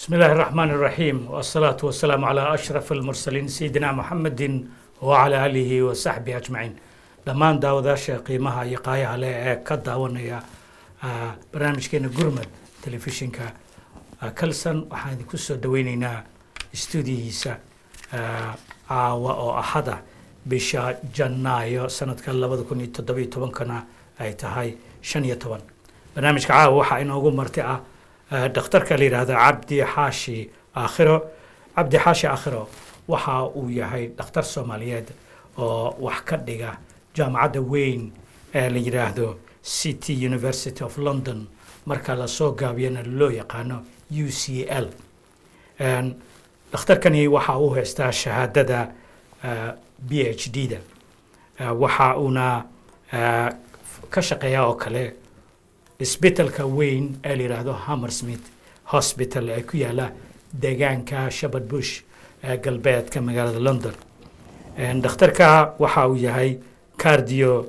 بسم الله الرحمن الرحيم والصلاة والسلام على أشرف المرسلين سيدنا محمد وعلى آله وصحبه أجمعين dhammaan daawadaasha qiimaha iyo qaayaha leh ee ka daawanaya ah, barnaamijkeena gurmad telefishinka ah, kalson waxaan idinku soo dhaweyneynaa stuudiyihiisa ah, caawa oo axada bisha janaayo sanadka labada kun iyo toddobiyo tobankana ay tahay shan iyo toban barnaamijka caawa waxaa inoogu marti ah ah, dhakhtarka la yidhaahda cabdi xaashi aakhiro cabdi xaashi aakhiro waxa uu yahay dhakhtar soomaaliyeed oo wax ka dhiga jaamacadda weyn ee la yidhaahdo city university of london marka lasoo gaabiyana loo yaqaano u c l Een, dhakhtarkani waxa uu haystaa shahaadada ah, b h d da Ah, waxa uuna ah, ka shaqeeyaa oo kale isbitalka weyn ee la yidhaahdo hammersmith hospital ee ku yaala deegaanka shabad bush ee galbeedka magaalada london Een, dhakhtarka waxa uu yahay cardio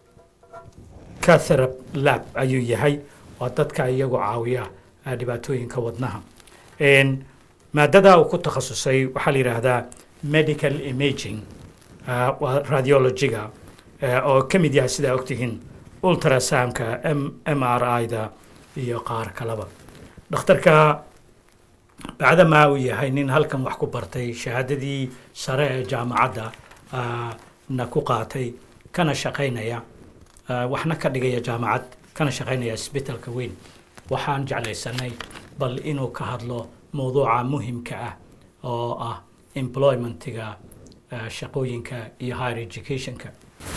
catherap lab ayuu yahay waa dadka iyagu caawiya ah, dhibaatooyinka wadnaha Een, maadada uu ku takhasusay waxaa la yidhaahdaa medical imaging ah, waa radiologiga eh, oo ka mid yahay sidaa ogtihiin ultrasoundka m m r i-da iyo qaar kaleba dhakhtarka bacdamaa uu yahay nin halkan wax ku bartay shahaadadii sare ee jaamacadda ah, na ku qaatay kana shaqaynaya ah, waxna ka dhigaya jaamacad kana shaqaynaya isbitalka weyn waxaan jeclaysanay bal inuu ka hadlo mowduuca muhimka ah oo ah employmentiga ah, shaqooyinka iyo higher educationka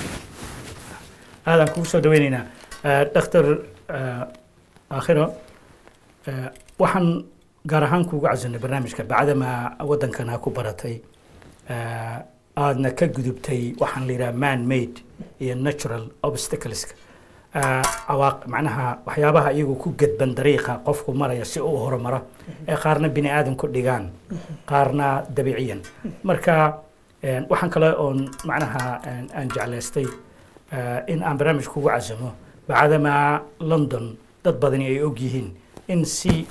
aadaan kugu soo dhaweyneynaa Ah, dhakhtar ah, aakhiro ah, waxaan gaar ahaan kuugu casunay barnaamijka bacdama waddankana ku baratay ah, aadna ka gudubtay waxaan la yidhaha man made iyo natural obstacleska Ah, cawaaq macnaha waxyaabaha iyagu ku gedban dariiqa qofku maraya si uu horumaro ee qaarna bini aadan ku dhigaan qaarna dabiiciyan marka een, waxaan kale oon macnaha een, aan jeclaystay ah, in aan barnaamij kugu casumo bacdama london dad badani ay og yihiin in si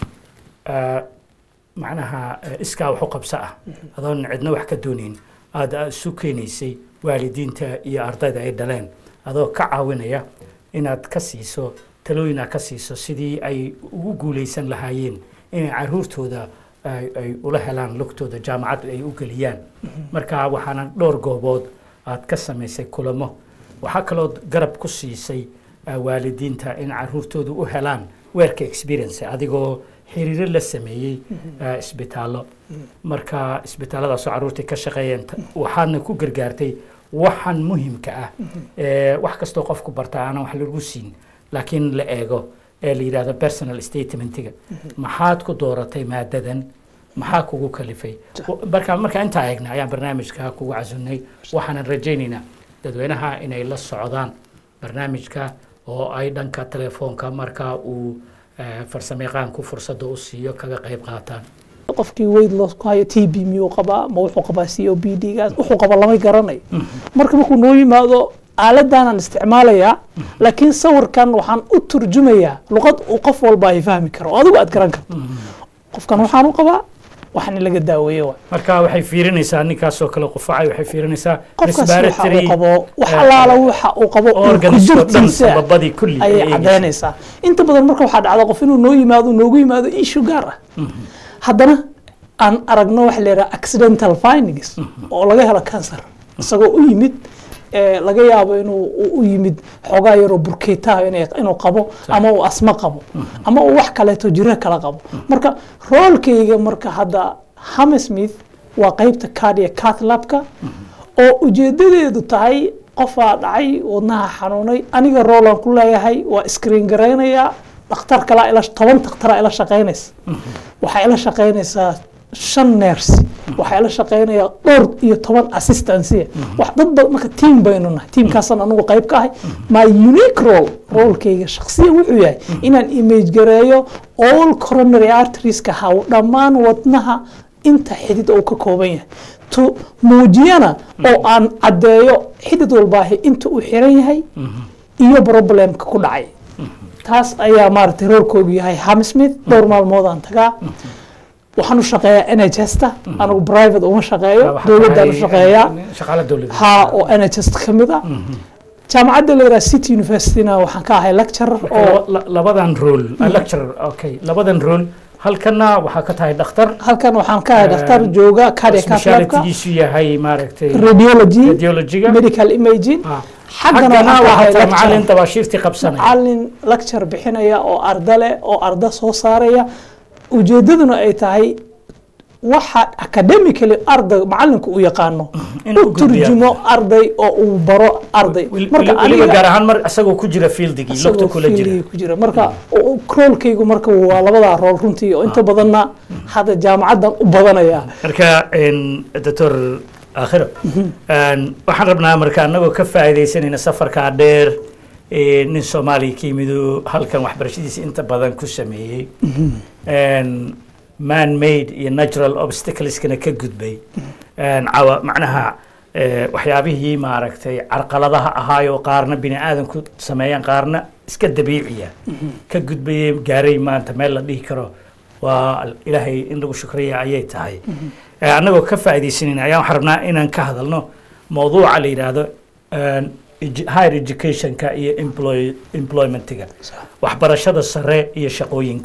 ah, macnaha eh, iskaa wax u qabso ah adoon cidna wax ka doonayn aad aad isu keenaysay waalidiinta iyo ardayda ay dhaleen adoo ka caawinaya inaad ka siiso talooyin aad ka siiso sidii ay ugu guuleysan lahaayeen inay caruurtooda ay ay ula helaan lugtooda jaamacad ay u geliyaan marka waxaana dhowr goobood aad ka samaysay kulamo waxaa kaloo garab ku siisay ah, waalidiinta in caruurtooda u helaan weerka experience adigoo xiriiro la sameeyey ah, isbitaallo marka isbitaalladaasoo caruurtii ka shaqeeyeen ta- waxaadna ku gargaartay waxaan muhimka ah ee wax kastoo qofku bartaa aanan wax lagu siin laakiin la eego ee la yidhahdo personal statementiga maxaad ku dooratay maadadan maxaa kugu kalifay marka marka intaa eegna ayaan barnaamijka kugu casunay waxaanan rajaynaynaa dadweynaha inay la socdaan barnaamijka oo ay dhanka telefoonka marka uu eh, farsamayaqaanku fursadda u siiyo kaga qayb qaataan qofkii weyd loss ku hayo t b miyuu qabaa ma wuxuu qabaa c o b d gaas wuxuu qaba lama garanayo marka markuu noo yimaado aaladaanan isticmaalayaa laakiin sawirkan waxaan u turjumayaa luqad uu qof walba ay fahmi karo oo adigu aad garan karto qofkan waxaan u qabaa waxna laga daaweeye waay marka waxay fiirinaysaa ninkaasoo kale qufacay waxay fiirinaysaa qofkaas waxa respiratory, uu qabo wax eh, allaala waxa uu qabo organs oo dhan kujirtiisa sababadii kulli ay ayay eegaysaa. cadaynaysaa inta badan marka waxaa dhacda qof inuu noo yimaado noogu yimaado issue gaar ah haddana aan aragno waxa la yidhaha accidental findings oo laga helo cancer isagoo u yimid ee laga yaabo inuu u- u yimid xoogaa yaroo burkeetaha inay- inuu qabo ama uu asma qabo ama uu wax kaleeto jiro kala qabo marka roolkayga marka hadda hammersmith waa qeybta cardiac cath labka oo ujeedadeedu tahay qofaa dhacay wadnaha xanuunay aniga roolan ku leeyahay waa screen garaynayaa dhakhtar kalaa ila toban dhakhtaraa ila shaqaynaysa waxaa ila shaqaynaysaa shan neers waxaa ila shaqaynayaa dhowr iyo toban assistancy wax dad badan marka team baynu nahay teamkaasaan anigu qayb ka ahay my unique role roolkayga shakhsiyan wuxuu yahay inaan image gareeyo all coronary arterieska haw dhammaan wadnaha inta xidid uu ka kooban yahay to muujiyana oo aan caddeeyo xidid walbaahi inta uu xiran yahay iyo problemka ku dhacay taas ayaa maaragtay roorkoogu yahay hamsmith dhowr maalmood aan tagaa waxaan u shaqeeyaa nhsta anigu private uma shaqeeyo Waxaa dowladdaan u tahay, shaqeeyaa eh, shaqaale dowladeed ha oo nhs ka mid ah jaamacadda la yidhaha city universityna waxaan ka ahay lecturer Marka oo laba- la- labadan role ah, lecturer okay labadan role halkana waxaa ka tahay dhakhtar halkan waxaan ka ahay dhakhtar jooga cardiac labka specialitygiisu yahay maaragtay radiology radiologiga medical imaging Ah. xaggana xaggana waxaan ka ahay waxaa tahay lecturer. macalin tabaashiirtii qabsanaya macalin lecture bixinaya oo arda leh oo arda soo saaraya ujeedaduna ay tahay waxa academically arday macalinku u yaqaano In u u gudbiya. turjumo arday oo uu baro arday Wel- marka weli- weliba aniga gaar ahaan mar isagoo ku jira fieldigii lugta isagoo kula jira fiiligi ku jira marka roolkaygu marka waa labadaa rool runtii oo inta badanna hadda jaamacaddan u badanaya marka en, doctor akhiro en, waxaan rabnaa marka anagoo ka faa'iidaysanayna safarkaa dheer ee nin soomaaliya ka yimidu halkan waxbarashadiisa inta badan ku sameeyey en, man made iyo natural obstacleskana ka gudbay en, cawa macnaha eh, waxyaabihii maaragtay carqaladaha ahaayoo qaarna bini aadanku sameeyaan qaarna iska dabiiciya ka gudbayay gaaray maanta meel la dhihi karo waa ilaahay in lagu shukriya ayay tahay Eh, annagoo ka faa'iidaysanayna ayaan waxaan rabnaa inaan ka hadalno mawduuca la yidhaahdo en, edu- higher educationka iyo employ employmentiga waxbarashada sare iyo shaqooyinka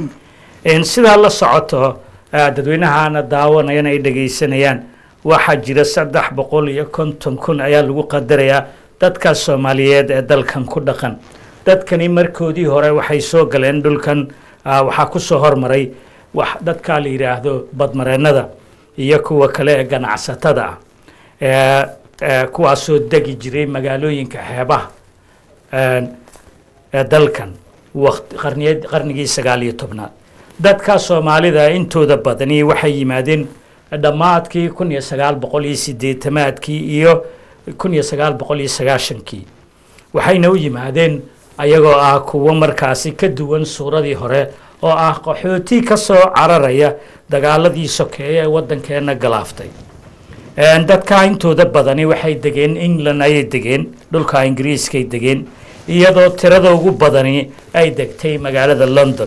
En, sidaa la socoto eh, dadweynahana daawanayana ay dhegaysanayaan waxaa jira saddex boqol iyo konton kun ayaa lagu qadarayaa dadka soomaaliyeed ee dalkan ku dhaqan dadkani markoodii hore waxay soo galeen dhulkan ah, waxaa ku soo hormaray wax dadka la yidhaahdo badmareennada iyo kuwa kale ee ganacsatada ah ee ee kuwaasoo degi jiray magaalooyinka xeebaha een, ee dalkan waqti qarniyad qarnigii sagaal iyo tobnaad dadka soomaalida intooda badani waxay yimaadeen dhammaadkii kun iyo sagaal boqol iyo sideetamaadkii iyo kun iyo sagaal boqol iyo sagaashankii waxayna u yimaadeen ayagoo ah kuwo markaasi ka duwan suuradii hore oo ah qaxooti ka soo cararaya dagaaladii sokeeye ee waddankeenna galaaftay Een, dadka intooda badani waxay degeen england ayay degeen dhulka ingiriiskay degeen iyadoo tirada ugu badani ay degtay magaalada london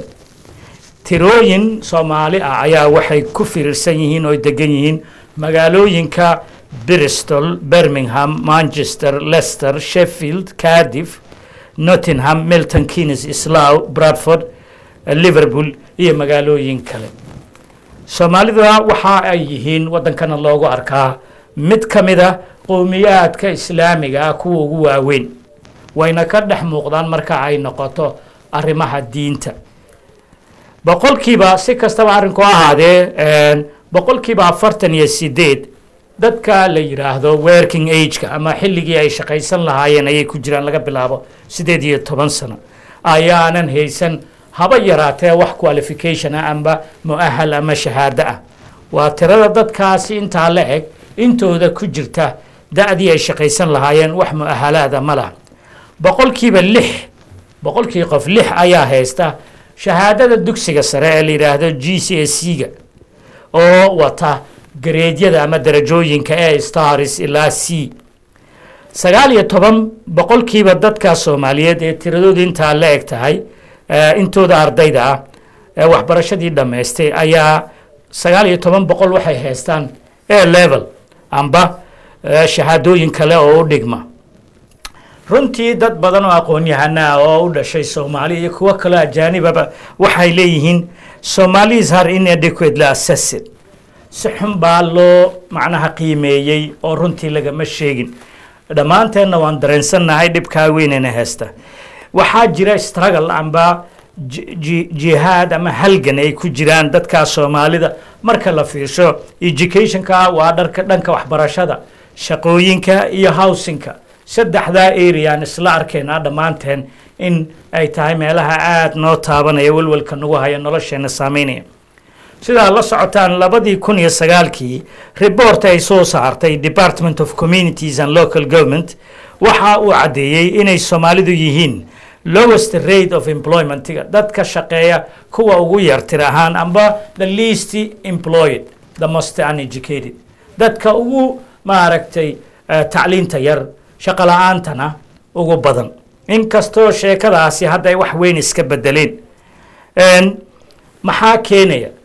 tirooyin soomaali ah ayaa waxay ku firirsan yihiin oo degan yihiin magaalooyinka bristol birmingham manchester leicester sheffield cardiff nottingham milton keynes slough bradford liverpool iyo magaalooyin kale soomaalida waxa ay yihiin waddankana loogu arkaa mid ka mid a qowmiyaadka islaamiga ah kuwa ugu waaweyn wayna ka dhex muuqdaan marka ay noqoto arrimaha diinta boqolkiiba si kastaba arrinku ha ahaadee een, boqolkiiba afartan iyo sideed dadka la yidhaahdo working ageka ama xilligii ay shaqaysan lahaayeen ayay ku jiraan laga bilaabo sideed iyo toban sano ayaanan haysan haba yaraatee wax qualification ah amba mu'ahal ama shahaado ah waa tirada dadkaasi intaa la eg intooda ku jirta da'dii ay shaqaysan lahaayeen wax mu'ahalaada ma laha boqolkiiba lix boqolkii qof lix ayaa haysta shahaadada dugsiga sare ee la yidhaahdo g c s c-ga oo wata gareedyada ama darajooyinka ee stars ilaa c sagaal iyo toban boqolkiiba dadka soomaaliyeed ee tiradoodu intaa la eg tahay eh, intooda ardayda ah ee waxbarashadii dhammaystay ayaa sagaal iyo toban boqol waxay haystaan a level amba eh, shahaadooyin kale oo u dhigma runtii dad badan oo aqoon-yahana ah oo u dhashay soomaali iyo kuwo kaloo ajaanibaba waxay leeyihiin somalis har inadequately assessed si xun baa loo macnaha qiimeeyey oo runtii lagama sheegin dhammaanteenna waan dareensannahay dhibkaa weynana haysta waxaa jira struggle amba ji- ji- jihaad ama halgan ay ku jiraan dadka soomaalida marka la fiirsho educationka waa dharka dhanka waxbarashada shaqooyinka iyo housingka saddexdaa areaan isla arkaynaa dhammaanteen in ay tahay meelaha aada noo taabanaya welwelka nagu haya nolosheena saameynaya sidaa la socotaan labadii kun iyo sagaalkii report ay soo saartay department of communities and local government waxa uu caddeeyey inay soomaalidu yihiin lowest rate of employmentiga dadka shaqeeya kuwa ugu yar tir ahaan amba the least employed the most uneducated dadka ugu maaragtay eh, tacliinta yar shaqo la-aantana ugu badan inkastoo sheekadaasi hadda ay wax weyn iska bedeleen Een, maxaa keenaya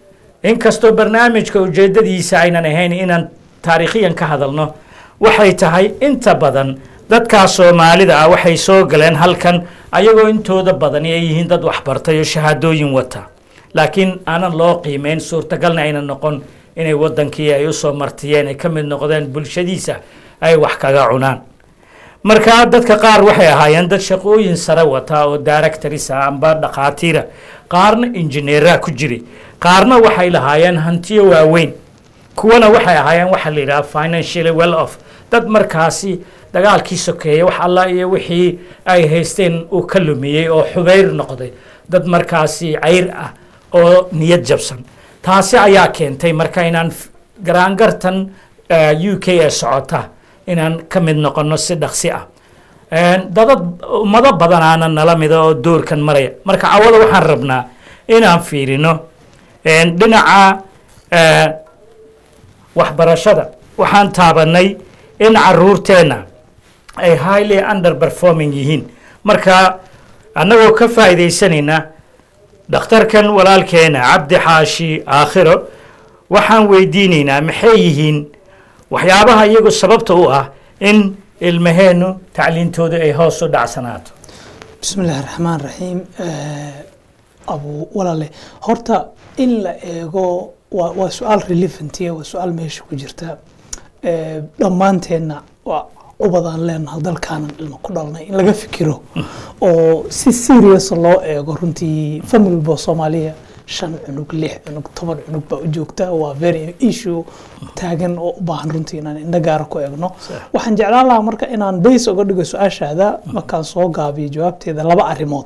inkastoo barnaamijka ujeeddadiisa aynan ahayn inaan taariikhiyan ka hadalno waxay tahay inta badan dadkaas soomaalida ah waxay soo galeen halkan ayagoo intooda badani ay yihiin dad waxbartay oo shahaadooyin wata laakiin aanan loo qiimeyn suurtagalna aynan noqon inay wadankii ay usoo martiyeen ay ka mid noqdeen bulshadiisa ay wax kaga cunaan marka dadka qaar waxay ahaayeen dad shaqooyin sare wata oo directors ah amba dhakhaatiira qaarna injineera ku jiray qaarna waxay lahaayeen hantiyo waaweyn kuwana waxay ahaayeen waxaa la yidhaha financially well off dad markaasi dagaalkii sokeeyey wax alla iyo wixii ay haysteen uu ka lumiyey oo xubayr noqday dad markaasi cayr ah oo niyad jabsan taasi ayaa keentay marka inaan f- garaangartan eh, u k ee socota inaan ka mid noqono si dhaqsi ah dadad ummado badanaana nala mida oo doorkan maraya marka cawada waxaan rabnaa inaan fiirino een, dhinaca eh, waxbarashada waxaan taabanay in caruurteenna ay highly under performing yihiin marka annagoo ka faa'iidaysanayna dhakhtarkan walaalkeena cabdi xaashi aakhiro waxaan weydiinaynaa maxay yihiin waxyaabaha iyagu sababta u ah in ilmaheennu tacliintooda ay hoos u dhacsanaato بسم الله الرحمن الرحيم أبو ولا له هرتا إن لا إيجو وسؤال ريليفنتي وسؤال ماشي كجرتا dhammaanteenna waa u badan leenahay dalkaanan ilma ku dhalnay in laga fikiro oo si serious loo eego runtii family bo soomaaliya shan cunug lix cunug toban cunug baa u joogta waa very issue taagan oo u baahan runtii inaan indho gaara ku eegno waxaan jeclaan lahaa marka inaan base uga dhigo su-aashaada markaan soo gaabiyo jawaabteeda laba arrimood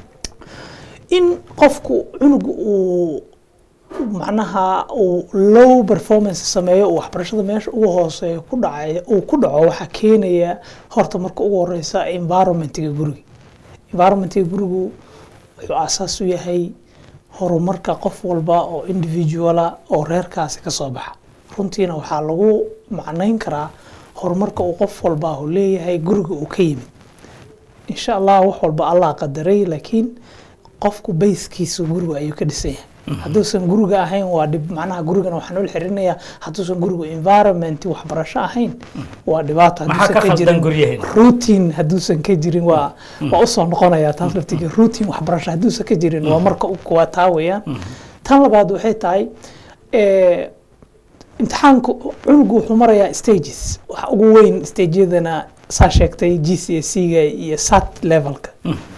in qofku cunug uu macnaha uu low performance sameeyo uu waxbarashada meesha ugu hooseeya ku dhacay uu ku dhaco waxaa keenaya horta marka ugu horeysa environmentiga guriga environmentiga gurigu wuxuu asaas u yahay horumarka qof walba oo individuala oo reerkaasi ka soo baxa runtiina waxaa lagu macnayn karaa horumarka uu qof walba uu leeyahay guriga uu ka yimid insha allah wax walba allah qadaray laakiin qofku bayskiisa guriga ayuu ka dhisan yahay hadduusan guriga ahayn waa dhib macnaha gurigana waxaan ula xirinayaa hadduusan gurigu environment waxbarasho ahayn waa dhibaato Maxaa hadduusan ka ka khaldan jirin guryaheena? routine hadduusan ka jirin waa waa usoo noqonaya taas laftiga routine waxbarasho hadduusan ka jirin waa marka u kuwaa taa weeyaan tan labaad waxay tahay eh, imtixaanku cunugu wuxuu marayaa stages waxa ugu weyn stageyadana saa sheegtay g c s ga iyo sat levelka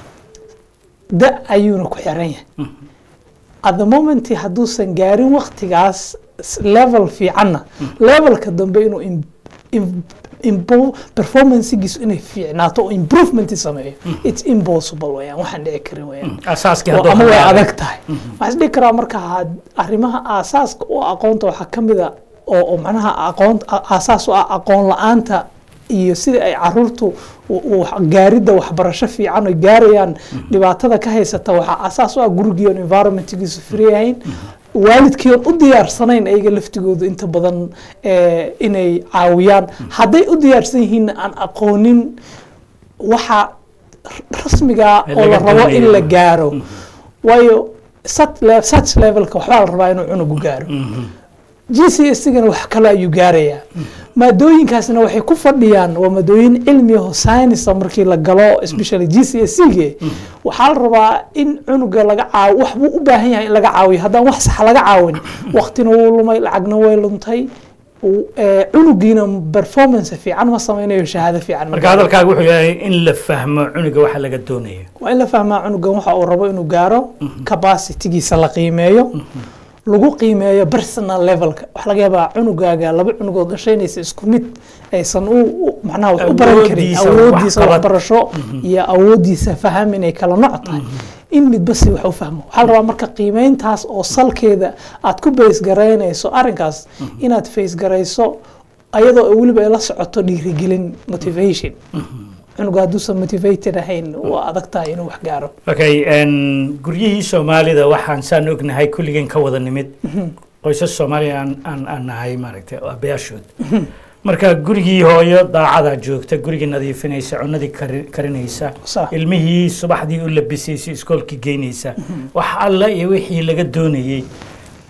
da ayuuna ku xiran yahay at the moment hadduusan gaarin waktigaas s- level fiicanna levelka dambe inuu im- im- impo- performancegiisu inay fiicnaato oo improvement sameeyo it's impossible weyaan waxaan dhici karin weyaan asaaskii oo hadduu ama way halaabay. adag tahay waxaan isdhihi karaa marka had- arrimaha aasaaska u aqoonta waxaa ka mid a oo oo macnaha aqoon a- aasaas u ah aqoon la-aanta iyo sida ay caruurtu u- u wax- gaaridda waxbarasho fiican ay gaarayaan dhibaatada ka haysata waxaa aasaas u ah gurigii oon environmentgiisu firiyahayn waalidkii oon u diyaarsanayn ayaga laftigoodu inta badan eh, inay caawiyaan hadday u diyaarsan yihiinna aan aqoonin waxa rasmiga Ee oo la laga rabo in doonayo. la gaaro waayo sat le- such levelka waxbaa la rabaa inuu cunugu gaaro g c s gana wax kale ayuu gaarayaa maadooyinkaasna waxay ku fadhiyaan waa maadooyin cilmi aho science markii la galo especially g c s ge waxaa la rabaa in cunuga laga caaw wax buu u baahan yahay in laga caawiyo haddaan wax sax laga caawin waqtina wuu lumay lacagna way luntay u- ee, cunugiina performance fiican ma sameynayo shahaado fiican ma marka hadalkaaga wuxuu yahay in la fahmo cunuga waxa laga doonayo waa in la fahmaa cunugan waxa uu rabo inuu gaaro capacitigiisa la qiimeeyo lagu qiimeeyo personal levelka waxaa laga yaabaa cunugaaga laba cunugood dhashaynaysa isku mid aysan u u- macnaha wax u baran karin Awoodiisa awoodiisa waxqabad. waxbarasho iyo awoodiisa faham inay kala nooc tahay in midba si wax u fahmo waxaa la rabaa marka qiimeyntaas oo salkeeda aad ku base garaynayso arrinkaas inaad face garayso ayadoo ay weliba ay la socoto dhiirigelin motivation cunuga hadduusan motivated ahayn waa adag tahay inuu wax gaaro okay n guryihii soomaalida waxaan saan ognahay kulligeen ka wada nimid qoysas soomaaliya aan aan aan nahay maaragtay aabayaashood marka gurigii hooyo daacadaa joogta gurigii nadiifinaysa cunadii kari- karinaysa Sax. ilmihii subaxdii u labisaysa iskoolkii geynaysa wax alla iyo wixii laga doonayey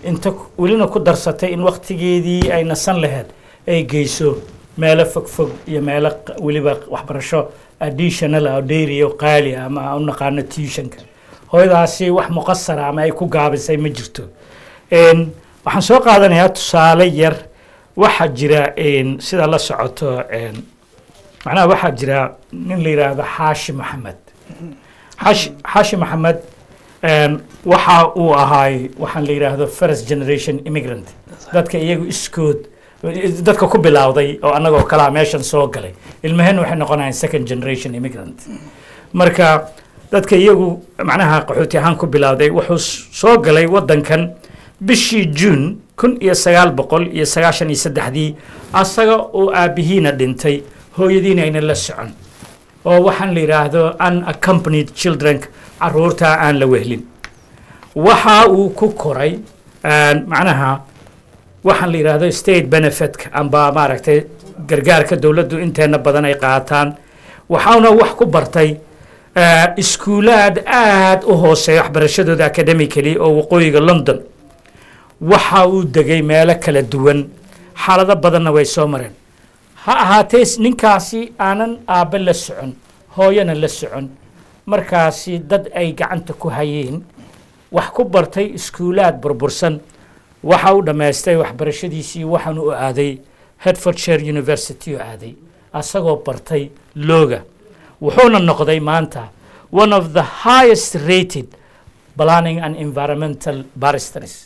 inta ku- welina ku darsatay in waktigeedii ay nasan lahayd ay geyso meelo fogfog iyo meelo q- weliba waxbarasho additional ah oo dheeri oo qaali ah ama aan u naqaano tuitionka hooyadaasi wax muqasara ama ay ku gaabisay ma jirto Een, waxaan soo qaadanayaa tusaale yar waxaa jira een, sida la socoto een, macnaha waxaa jira nin la yidhaahdo xaashi maxamed xaashi xaashi maxamed een, waxa uu ahaay waxaan la yidhaahdo first generation immigrant dadka iyagu iskood dadka ku bilowday oo annagoo kalaa meeshan soo galay ilmaheenna waxay noqonayaan second generation immigrant marka dadka iyagu macnaha qaxooti ahaan ku bilowday wuxuu s- soo galay waddankan bishii juun kun iyo sagaal boqol iyo sagaashan iyo saddexdii asaga oo aabbihiina dhintay hooyadiina ayna la socon oo waxaan la yidhaahdo unaccompanied children caruurta aan la wehlin waxa uu ku koray een, macnaha waxaan la yidhaahdo state benefitka amba maaragtay gargaarka dowladdu inteena badan ay qaataan waxauna wax ku bartay eh, iskuulaad aad u hooseeya waxbarashadooda academically oo waqooyiga london waxa uu degay meelo kala duwan xaalado badanna way soo mareen ha ahaatee s- ninkaasi aanan aabbe la socon hooyana la socon markaasi dad ay gacanta ku hayeen wax ku bartay iskuulaad burbursan waxa uu dhammaystay waxbarashadiisii waxaan u aaday hertfordshire university oo aaday asagoo bartay looga wuxuuna noqday maanta one of the highest rated planning and environmental barristers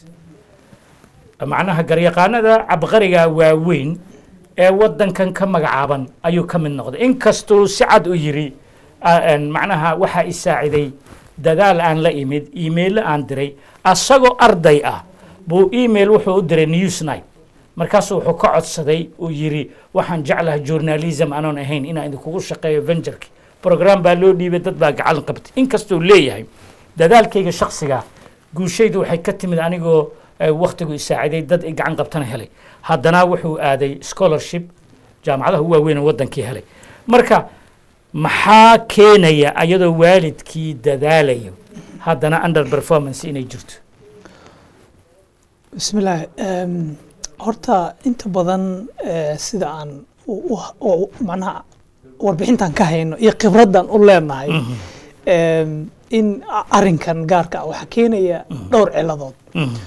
macnaha garyaqaanada cabqariga waaweyn ee waddankan ka magacaaban ayuu ka mid noqday inkastuu si cad u yiri ah, een, macnaha waxaa i saaciday dadaal aan la imid iimaylo aan diray asagoo arday ah buu email wuxuu u diray newsnight markaasuu wuxuu ka codsaday uu yiri waxaan jeclahay journalism anoon ahayn inaan idinkugu shaqeeyo ventureki program baa loo dhiibay dad baa gacan qabtay inkastuu leeyahay dadaalkayga shakhsiga guushaydu waxay ka timid anigoo eh, wakhtigu isaaciday dad i gacan qabtana helay haddana wuxuu aaday scholarship jaamacadaha u waaweyn oo waddankii helay marka maxaa keenaya ayadoo waalidkii dadaalayo haddana under performance inay jirto bismillaahi Em, horta inta badan eh, sida aan u- u- u- macnaha warbixintan ka hayno iyo khibraddan u leenahay em, in a- arrinkan gaarka ah waxaa keenaya dhowr ciladood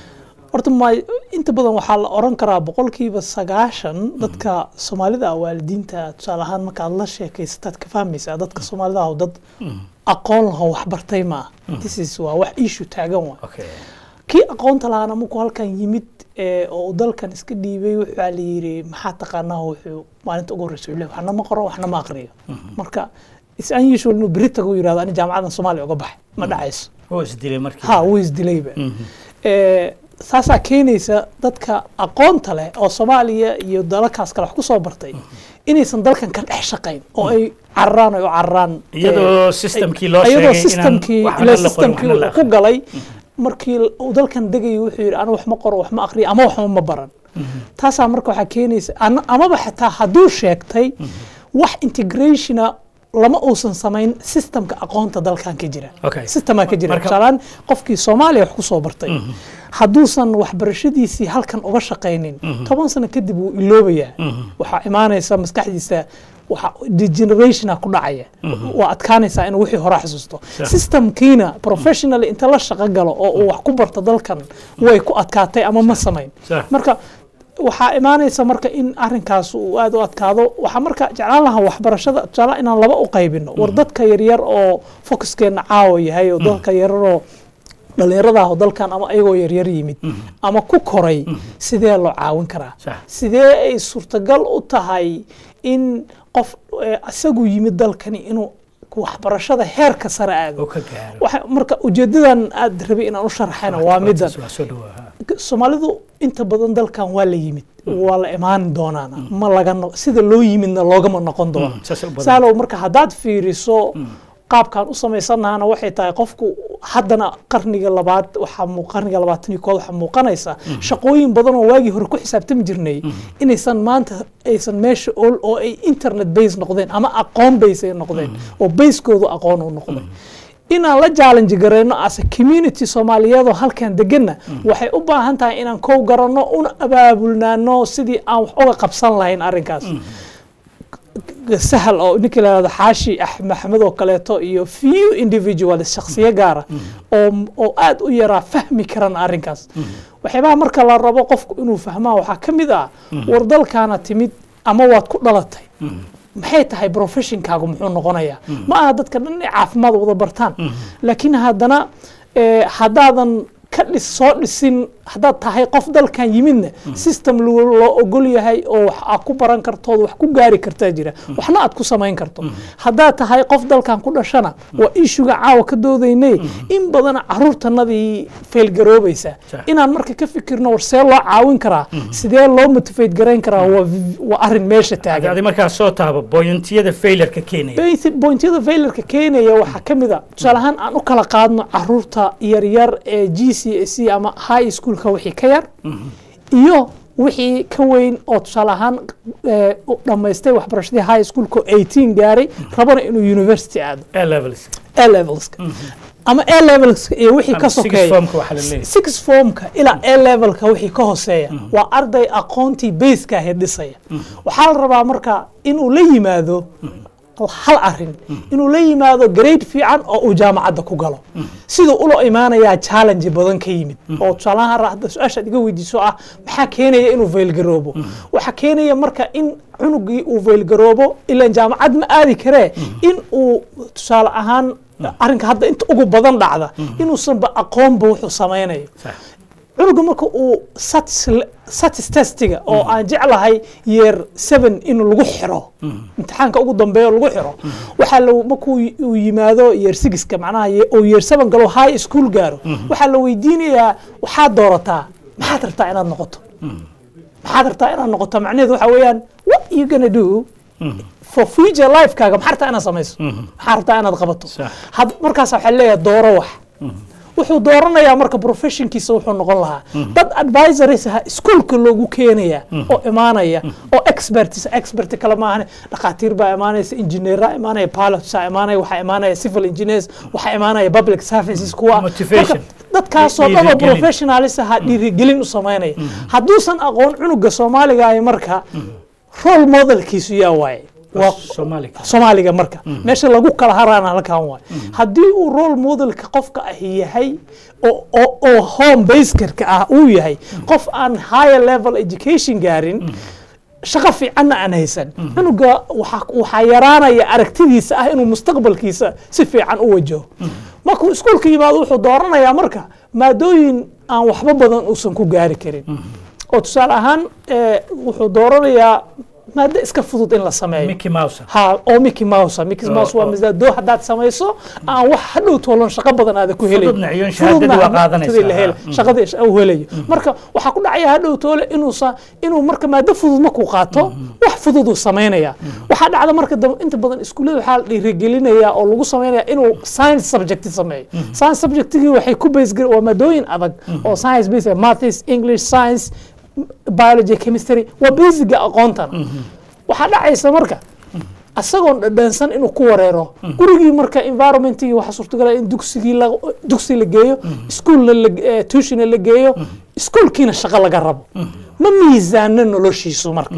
horta ma inta badan waxaa la oran karaa boqolkiiba sagaashan dadka soomaalida ah waalidiinta tusaale ahaan markaad la sheekaysataad ka fahmaysaa dadka soomaalida ah oo dad aqoon laho waxbartay ma ah this is waa wax issue taagan waa okay. kii aqoonta lahaana markuu halkan yimid ee, oo uu dalkan iska dhiibay waxaa la yidhi maxaa taqaanaa wuxuu maalinta ugu horreysa uu leeyahay waxna ma qoro waxna ma aqriyo marka is unusual inuu beri tago yidhahdo ani jaamacadan soomaaliya uga baxay ma dhacayso wuu isdilay markii ha wuu isdilayba Ee, saasaa keenaysa dadka aqoonta leh oo soomaaliya iyo dalalkaas kale wax ku soo bartay inaysan dalkan ka dhex shaqayn oo ay cararaan oo ay u cararaan iyadoo systemkii loo iyadoo sheegay systemkii inaan ila waxna la qorin, systemkii waxna la uu ku galay markii uu dalkan degayay wuxuu yidhi anu wax ma qoro wax ma aqriyo ama waxba ma baran taasaa marka waxaa keenaysa ana- amaba xitaa hadduu sheegtay wax integrationa lama uusan samayn systemka aqoonta dalkan ka jira Okay. systemaa ka jira Marka- tusaalaan qofkii soomaaliya wax ku soo bartay hadduusan waxbarashadiisii halkan uga shaqaynin toban sano kadib wuu iloobayaa waxaa imaanaysa maskaxdiisa waxa degenerationa ku dhacaya waa adkaanaysaa inuu wixii hore xasuusto systemkiina professionally inta la shaqo galo oo uu wax ku barto dalkan way ku adkaatay ama ma samayn Sax. marka waxaa imaanaysa marka in arinkaas uu aad u adkaado waxaa marka jeclaan lahaa waxbarashada tusaale inaan laba u qaybino war dadka yaryar oo fokuskeena caawa yahay oo dadka yaryaroo dhalinyarada ah oo dalkan ama ayagoo yaryar yimid ama ku koray sidee loo caawin karaa Sax. sidee ay suurtagal u tahay in qof eh, isagu yimid dalkani inuu waxbarashada heerka sare aado oo ka gaaro waxa marka ujeedadan aad rabay inaan u sharaxayna waa midan waa soo dhawaa soomaalidu inta badan dalkan waa la yimid waa la imaan doonaana ma laga no- sida loo yimidna loogama noqon doono saas u badan. saalow marka haddaad fiiriso qaabkaan u samaysannahana waxay tahay qofku haddana qarniga labaad waxaa muu- qarniga labaatan iyo kood waxaa muuqanaysa shaqooyin badan oo waagii hore ku xisaabtami jirnay inaysan maanta aysan meesha ool oo ay internet base noqdeen ama aqoon base ay noqdeen oo basekoodu aqoon u noqday inaan la challenge garayno as a community soomaaliyeedoo halkan deganna waxay u baahan tahay inaan kow garanno una abaabulnaano sidii aan wax uga qabsan lahayn arrinkaas sahal oo ninkii la yihahdo xaashi ax maxamed oo kaleeto iyo few individuals shakhsiyo gaara oo oo aad u yaraa fahmi karan arrinkaas waxyaabaha marka la rabo qofku inuu fahmaa waxaa ka mid ah war dalkaana timid ama waad ku dhalatay maxay tahay professionkaagu muxuu noqonayaa ma aha dadka dhan inay caafimaad wada bartaan laakiin haddana eh, haddaadan ka dhis soo dhisin haddaad tahay qof dalkan yimidna system lo- loo ogol yahay oo wax aad ku baran kartood wax ku gaari kartaa jira waxna aad ku samayn karto haddaad tahay qof dalkan ku dhashana waa ishuga caawa ka doodaynay in badana caruurtanadii faylgaroobaysa Sah. inaan marka ka fikirno war see loo caawin karaa sidee loo motivate garayn karaa waa waa arrin meesha taagan adi markaa soo taabo boyntiyada failureka keenaya Basic pointyada failarka keenaya waxaa ka mid a tusaale ahaan aan u kala qaadno caruurta yaryar ee g c s c ama high schoolka wixii ka yar iyo wixii ka weyn oo tusaale ahaan eh, u dhammaystay waxbarashadii high schoolka oo 18 gaaray rabana inuu university aado a levels a levelska ama a levelska iyo wixii ka Ama sixth sokeeya formka waxaa la leeyahay. six formka ilaa a levelka wixii ka hooseeya waa arday aqoontii baseka ahayd dhisaya waxaa la rabaa marka inuu la yimaado hal arin inuu la yimaado grade fiican oo uu jaamacadda ku galo siduu ulo imaanayaa challenge badan ka yimid oo tusaalahaan hadda su-aashaad iga weydiiso ah maxaa keenaya inuu faylgaroobo waxaa keenaya marka in cunugii uu faylgaroobo ilaan jaamacad ma aadi karee in uu tusaale ahaan arrinka hadda inta ugu badan dhacda inuusanba aqoonba wuxuu samaynayo Sax. cunuga marka uu satis testiga oo aan jeclahay yeer seven in lagu xiro imtixaanka ugu dambeeya lagu xiro waxaa la markuu uu yimaado yeer sigiska macnaha ye- oo yeer seven galo high school gaaro waxaa la weydiinayaa waxaad doorataa maxaad rabtaa inaad noqoto maxaad rabtaa inaad noqoto macnaheedu waxaa weeyaan what you gonna do for future lifekaaga maxaa rabtaa inaad samayso maxaa rabtaa inaad qabato Sax. had markaas waxaa leeyahay dooro wax wuxuu dooranayaa marka professionkiisa wuxuu noqon lahaa dad advisories aha iskuolka loogu keenaya oo imaanaya oo experts expert kale maahan dhakhaatiir baa imaanaysa engineera imaanaya pilotsa imaanaya waxaa imaanaya civil engineers waxaa imaanaya public services kuwa Motivation. Marka dadkaasoo dhan oo Dhiirigelin. professionalis aha dhiirigelin u samaynaya hadduusan aqoon cunuga soomaaliga ahi marka role modelkiisu yaa waaye waa Soomaaliga. soomaaliga marka meesha lagu kala haraana halkan waay haddii uu role modelka qofka ahi yahay oo oo oo home basekarka ah uu yahay qof aan higher level education gaarin shaqo fiicanna aan haysan cunuga waxaa waxaa yaraanaya aragtidiisa ah inuu mustaqbalkiisa si fiican u wajaho markuu iskuolka yimaado wuxuu dooranayaa marka maadooyin aan waxba badan uusan ku gaari karin oo tusaale ahaan eh, wuxuu dooranayaa maado iska fudud in la sameeyo Mickey Mouse ha oo Mickey Mouse ah. Mickey Oo, Mouse waa oo. masaado haddaad samayso aan wax hadhow toolan shaqo badan aada ku helayn Fududna iyo shahaadadii waa qaadanaysaa. la hela Mm. shaqadii sh- uu helayo marka waxaa ku dhacaya hadhow toole inuusa inuu marka maado fudud markuu qaato wax fudud uu samaynaya waxaa dhacda marka dambe inta badan iskuullada waxaa la dhiirigelinaya oo lagu samaynaya inuu science subject sameeyo science subjectigii waxay ku base gar- waa maadooyin adag oo science base maths english science biology chemistry waa basiga aqoontan waxaa dhacaysa marka asagoon dhadhansan inuu ku wareero gurigii marka environmentigii waxaa suurtagala in dugsigii la dugsi la geeyo iskuolna la eh, tuutionna la geeyo iskuolkiina shaqo laga rabo ma miisaano noloshiisu marka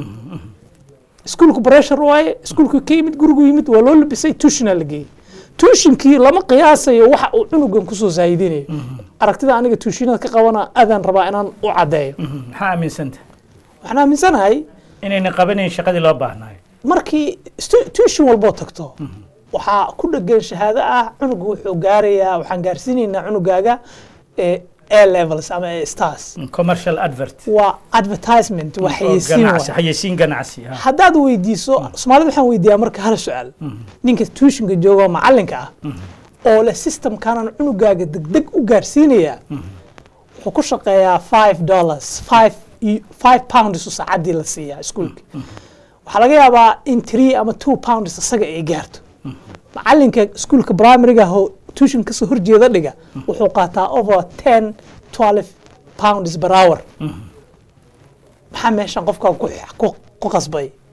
iskuolku pressure waaye iskuolku ka yimid gurigu yimid waa loo labisay tuutionna la geeyey tuushinkii lama qiyaasayo waxa uu cunugan kusoo saahidinayo aragtida aniga tuushinada ka qabana aadaan rabaa inaan u caddeeyo maxaa aaminsanta waxaan aaminsanahay inayna qabanayn shaqadii loo baahnayo markii stu- tuition walboo tagto waxaa ku dhegan shahaado ah cunuga wuxuu gaarayaa waxaan gaarsiinaynaa cunugaaga eh, a levels ama A stars commercial advert waa advertisement waa oo xayeysiin ganacsi waay. xayeysiin ganacsi ah. haddaad weydiiso soomaalida waxaan weydiiyaa marka hal su-aal ninka tuitionka jooga oo macalinka ah oo leh systemkanan cunugaaga degdeg u gaarsiinayaa wuxuu ku shaqeeyaa five dollars five i- five pounds u saacaddii la siiyaa iskuolka waxaa laga yaabaa in three ama two pounds isaga ay gaarto macalinka iskuolka primaryga oo tuition kasoo horjeeda dhiga wuxuu qaataa over ten twelve pounds per hour maxaa meeshan qofka ku, ku, ku qasbay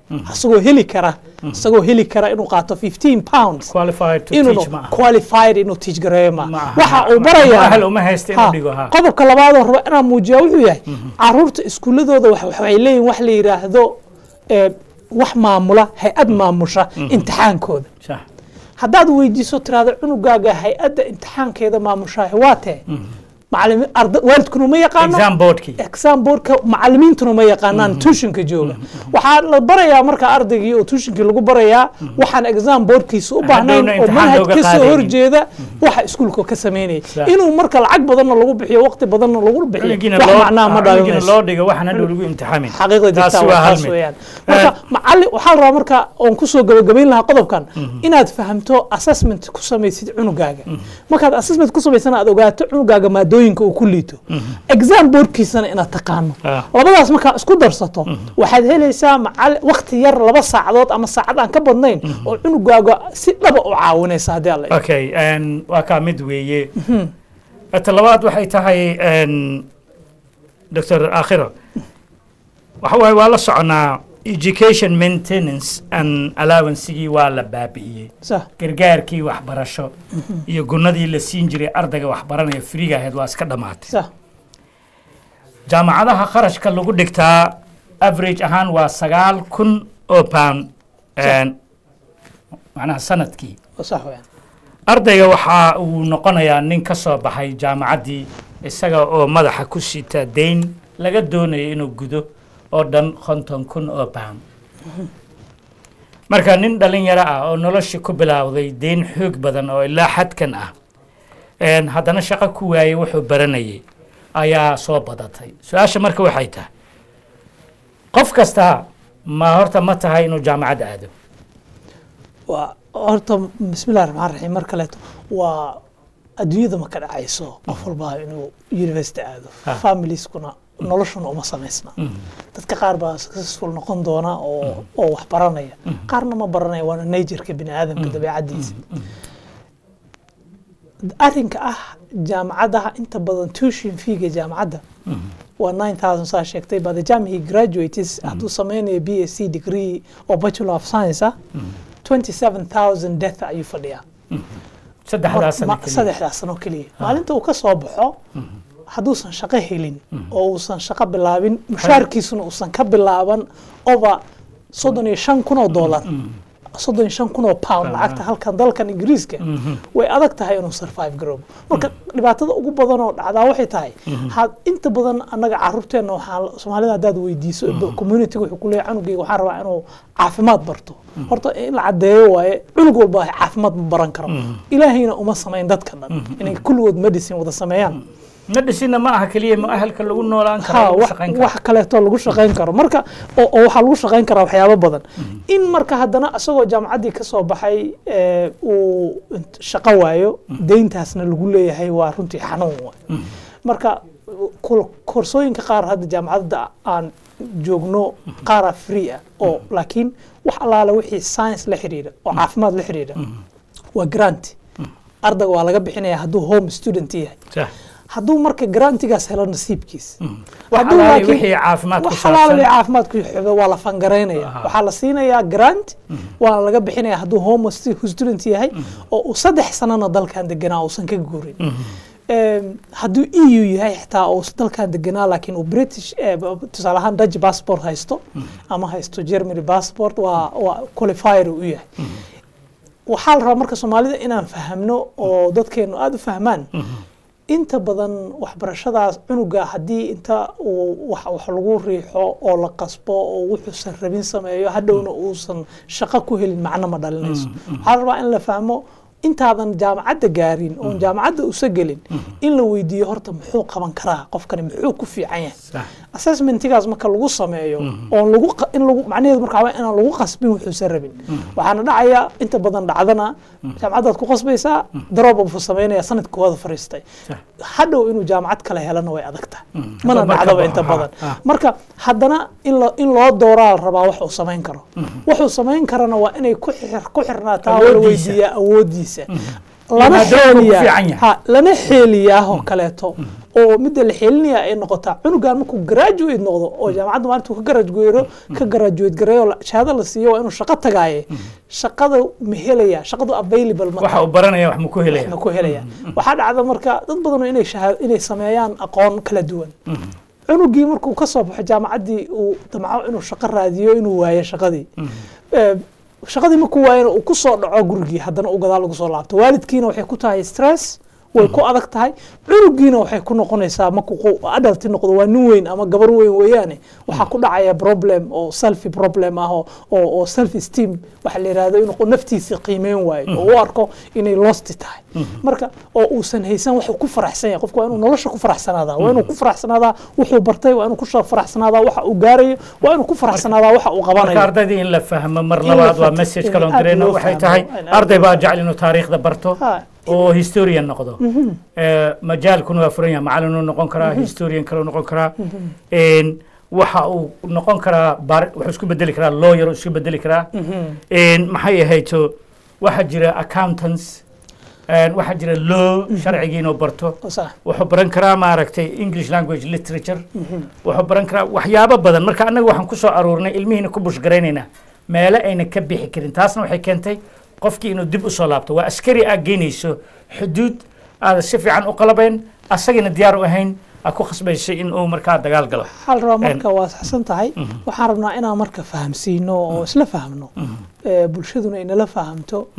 isagoo heli kara isagoo heli kara inuu qaato 15 pounds qualified to inuu teach ma aha qualified inuu teach gareeyo ma Ma aha. waxa uu Ma- barayaa ahal uma haysta inuu Ha, dhigo, ha. qodobka labaadoo raba inaan muujiyaa wuxuu yahay caruurta iskuuladooda wax- waxay leeyihin wax la yidhaahdo eh, wax maamula hay-ad maamusha imtixaankooda sax haddaad weydiiso tiraahdo cunugaaga hay-adda imtixaankeeda maamushaah waa tee macalimi arda waalidkuna uma yaqaano exam boardkii exam boardka macalimiintuna ma yaqaanaan tuushinka jooga waxaa la barayaa marka ardaygii oo tuushinkii lagu barayaa waxaan exam boardkiisa u baahnayn Hadhowna oo imtixaan manhaj looga ka soo qaadaynin. horjeeda waxa iskuulka ka sameynaya Sax. inuu marka lacag badanna lagu bixiyo waqti badanna lagu bixiyo cunugiina wax loo macnaha ma cunugiina dhalinayso loo dhigo waxaan hadhow lagu imtixaamin xaqiiqda jirta taasi waa waa hal taas mid weeyaan marka macalin waxaa la rabaa marka oon kusoo gabagabayn lahaa qodobkan inaad fahamto assessment ku samaysid cunugaaga markaad assessment ku samaysana aad ogaato cunugaaga maadooyinka uu ku liito exam boardkiisana inaad taqaano Ah. labadaas markaa isku darsato waxaad helaysaa macali waqti yar laba saacadood ama saacad aan ka badnayn oo cunugaaga si dhaba u caawinaysa haddii alla idmo. okay en, waa kaa mid weeye ta labaad waxay tahay en, dr akhiro waxa waaye waa la soconaa education maintenance and allowancegii waa la baabi'iyey Sax. gargaarkii waxbarasho iyo gunadii la siin jiray ardayga waxbaranaya friga ahayd waa iska dhammaatay sax jaamacadaha kharashka lagu dhigtaa average ahaan waa sagaal kun oo pound en, macnaha sanadkii sax weeyaan ardayga waxa uu noqonayaa nin ka soo baxay jaamacaddii isaga oo madaxa ku sita dayn laga doonayo inuu gudo oo dhan konton kun oo pound marka nin dhalinyaro ah oo noloshii ku bilaawday dayn xoog badan oo ilaa xadkan ah en, haddana shaqo ku waayey wuxuu baranayay ayaa soo badatay su-aasha marka waxay tahay qof kasta ma horta ma tahay inuu jaamacad aado waa horta bismillahi raxmaan raxiim mar kaleeto waa adduunyada ma ka dhacayso qof walbaa inuu university aado Ha. familieskuna noloshuna uma samaysna dadka qaar baa successful noqon doona oo oo wax baranaya qaarna ma baranaya waana natureka bini aadamka dabeecadiisa arrinka ah jaamacadaha inta badan tuition feega jaamacadda waa nine thousand saa sheegtay by the time he graduates hadduu sameynayo b s c degree oo bachelor of science ah twenty seven thousand death ayuu fadhiyaa saddexdaas sano Ma- keliya. saddexdaas sano keliya maalinta uu ka soo baxo hadduusan shaqo helin oo uusan shaqo bilaabin mushaarkiisuna uusan ka bilaaban over soddon iyo shan kun oo dollar soddon iyo shan kun oo pound lacagta halkan dalkan ingiriiska way adag tahay inuu survive garoobo marka dhibaatada ugu badan oo dhacdaa waxay tahay had inta badan annaga caruurteenna waxaa soomaalida haddaad weydiiso community wuxuu ku leeyahay canugeyga waxaan rabaa inuu caafimaad barto horta in la caddeeyo waaye cunug walba caafimaad ma baran karo ilaahayna uma samayn dadka dhan inay kulligood medicine wada sameeyaan medicine ma aha keliya muahalka lagu noolaan karo ha lagu wax shaqayn karo wax kaleeto lagu shaqayn karo marka oo oo waxaa lagu shaqayn karaa waxyaabo badan in marka haddana isagoo jaamacaddii ka soo baxay ee, uu int- shaqo waayo deyntaasna lagu leeyahay waa runtii xanuun waay marka kul- koorsooyinka qaar hadda jaamacadda aan joogno qaara free ah oo laakiin wax allaale wixii science la xiriira oo caafimaad la xiriira waa grant ardayga waa laga bixinaya hadduu home student yahay Sax. hadduu marka garantigaas helo nasiibkiis wax Hadduu alaali laakiin- wixii caafimaad ku wax alaala saabsan wixii caafimaad ku xidho waa la fangaraynaya Aha. waxaa la siinayaa grant waana laga bixinaya hadduu home stu- student yahay oo uu saddex sanana dalkan deganaa uusan ka guurin Em, hadduu eu yahay xitaa uu dalkan deganaa laakiin uu british eh, b- tusaale ahaan dutch passport haysto ama haysto germany passport waa waa qualifier uu yahay waxaa la rabaa marka soomaalida inaan fahamno oo dadkeenu aada u fahmaan inta badan waxbarashadaas cunuga haddii inta uu wax wax lagu riixo oo la qasbo oo wuxuusan rabin sameeyo hadhowna uusan shaqo ku helin macno ma dhalinayso waxaa la rabaa in la fahmo intaadan jaamacadda gaarin oon jaamacadda usa gelin in la weydiiyo horta muxuu qaban karaa qofkani muxuu ku fiican yahay Sax. assessmentigaas marka lagu sameeyo oon lagu qa- in lagu macnaheedu marka waa inaan lagu qasbin wuxuusan rabin waxaana dhacaya inta badan dhacdana jaamacaddaad ku qasbaysaa darooba buu samaynaya sanadka koowaada fariistay Sax. hadhow inuu jaamacad kale helana way adag tahay mana Marka dhacdaba baxo, inta ha, badan ha. marka haddana in lo- in loo dooraa la rabaa wax uu samayn karo wuxuu samayn karana waa inay ku xir- ku xirnaataa oo la Awooddiisa. weydiiyaa awoodiisa lana maadaama uu ku xeeliyaa fiican yahay. ha lana xeeliyaa oo kaleeto oo midda la xelinaya ay noqotaa cunugan markuu graduate noqdo oo jaamacadda maalintuu ka gradueero ka graduate gareeyo la- shahaado la siiyo waa inuu shaqo tagaaye shaqada ma helaya shaqadu available ma waxa uu baranaya wax ma ku helaya ma ku helaya waxaa dhacda marka dad badan oo inay shahaad inay sameeyaan aqoon kala duwan cunugii markuu ka soo baxo jaamacaddii uu damco inuu shaqo raadiyo inuu waayo shaqadii Eh, shaqadii markuu waayana uu ku soo dhaco gurigii haddana uu gadaal ugu soo laabto waalidkiina waxay ku tahay stress way ku adag tahay cunugiina waxay ku noqonaysaa markuu qo- adalti noqdo waa nin weyn ama gabar weyn weeyaane waxaa ku dhacaya problem oo selfi problem ah oo oo oo self esteem waxa la yidhahdo inuu naftiisa qiimeyn waayo oo u arko inay losti tahay marka oo uusan haysan waxuu ku faraxsan yahay qofku waa inuu nolosha ku faraxsanaadaa waa inuu ku faraxsanaadaa wuxuu bartay waa inuu ku sha- faraxsanaadaa waxa uu gaarayo waa inuu ku faraxsanaadaa waxa uu marka qabanayo ardaydii in la fahmo mar In la labaad waa fahmo, message in kaloon aad dirayno loo waxay fahmo, tahay in aad arday baa jecel inuu taariikhda barto Ha. oo historian noqdo Eh, majaalkuna waa furan yahay macalinuu noqon karaa historian kaleu noqon karaa En, waxa uu noqon karaa bar- wuxuu isku bedeli karaa lawyer uu isku bedeli karaa En, maxay ahayto waxaa jira accountants En, waxaa jira law sharcigii inuu barto Sax. wuxuu baran karaa maaragtay english language literature wuxuu baran karaa waxyaabo badan marka annaga waxaan ku soo aruurnay ilmihiina ku bushgaraynaynaa meelo ayna ka bixi karin taasna waxay keentay qofkii inuu dib u soo laabto waa askari aad geynayso xuduud aada si fiican u qalabayn asagina diyaar u ahayn aad ku khasbayso in uu markaa dagaal galo waxaa la rabaa marka waa saxsan tahay waxaan rabnaa inaan marka fahamsiino oo isla fahmno Eh, bulshaduna inala fahamto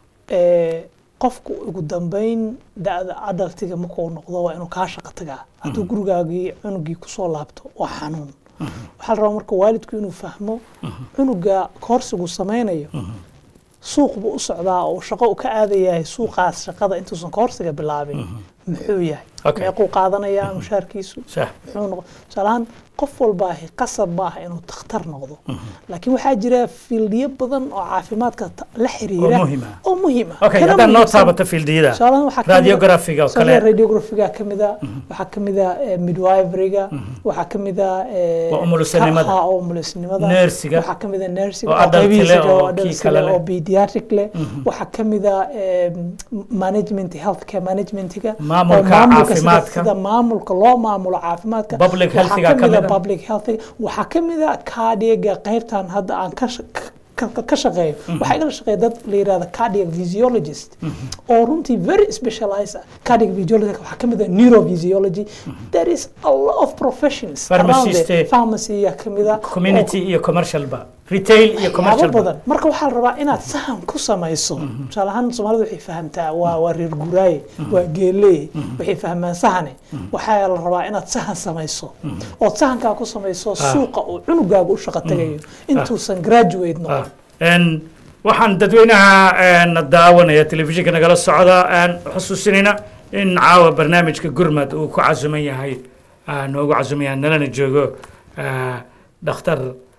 Eh, qofku ugu dambeyn da-da adaltiga markuu noqdo waa inuu kaa shaqo tagaa hadduu gurigaagii cunugii kusoo laabto waa xanuun waxaa la rabaa marka waalidku inuu fahmo cunuga koorsigu samaynayo suuq buu u socdaa oo shaqo u ka aadayahay suuqaas shaqada intuusan koorsiga bilaabin muxuu yahay Okay. meequu qaadanayaa mushaarkiisu sax muxuu noqon tusaalahaan qof walbaahi qasab maaha inuu takhtar noqdo laakiin waxaa jira fiildiyo badan oo caafimaadka ta- la xiriira Oo muhiim ah. oo muhiim ah okay Kana haddaan noo muhiimsan- taabato fiildiyada tusaalahaan waxaa kamid ah- radiografiga oo tusaalahaan kale radiografiga ka mid ah waxaa ka mid ah eh, midwiferyga waxaa ka mid ah eh, Waa umulisanimada. ka- ha, oo umulisanimada Neersiga. waxaa ka mid ah neersiga Oo adult qaybihiisa leh, oo oo adult kii kale leh, leh. oo pediatric leh waxaa ka mid ah eh, management healthcare managementiga Maamulka oo maamulka sida- caafimaadka. sida maamulka loo maamulo caafimaadka Public Waxaa healthiga ka ka mid ah mid ah. public healthiga waxaa ka mid ah cardiaga qaybtan hadda aan ka sha- ka- ka- ka shaqeeyo waxaa igala shaqeeya dad la yirahda cardiac physiologist oo runtii very specialized ah cardiac physiologist waxaa ka mid ah neurophysiology there is a lot of professions around Pharmacist, it. pharmacy yaa ka mid ah community iyo commercial ba retail iyo commercial waxyaabo ba badan marka waxaa la rabaa inaad sahan ku samayso tusaale ahaan soomaalida waxay fahamtaa waa waa reer guuraaye waa geeleey waxay fahmaan sahane waxaa la rabaa inaad sahan samayso ood sahankaa ku samayso suuqa uu cunugaaga u shaqo tagayo intuusan graduate noqon En, waxaan dadweynaha en, daawanaya telefishinka nagala socda aan xusuusinayna in caawa barnaamijka gurmad uu ku casuman yahay ah, noogu casuman yahay nalana joogo ah, dhakhtar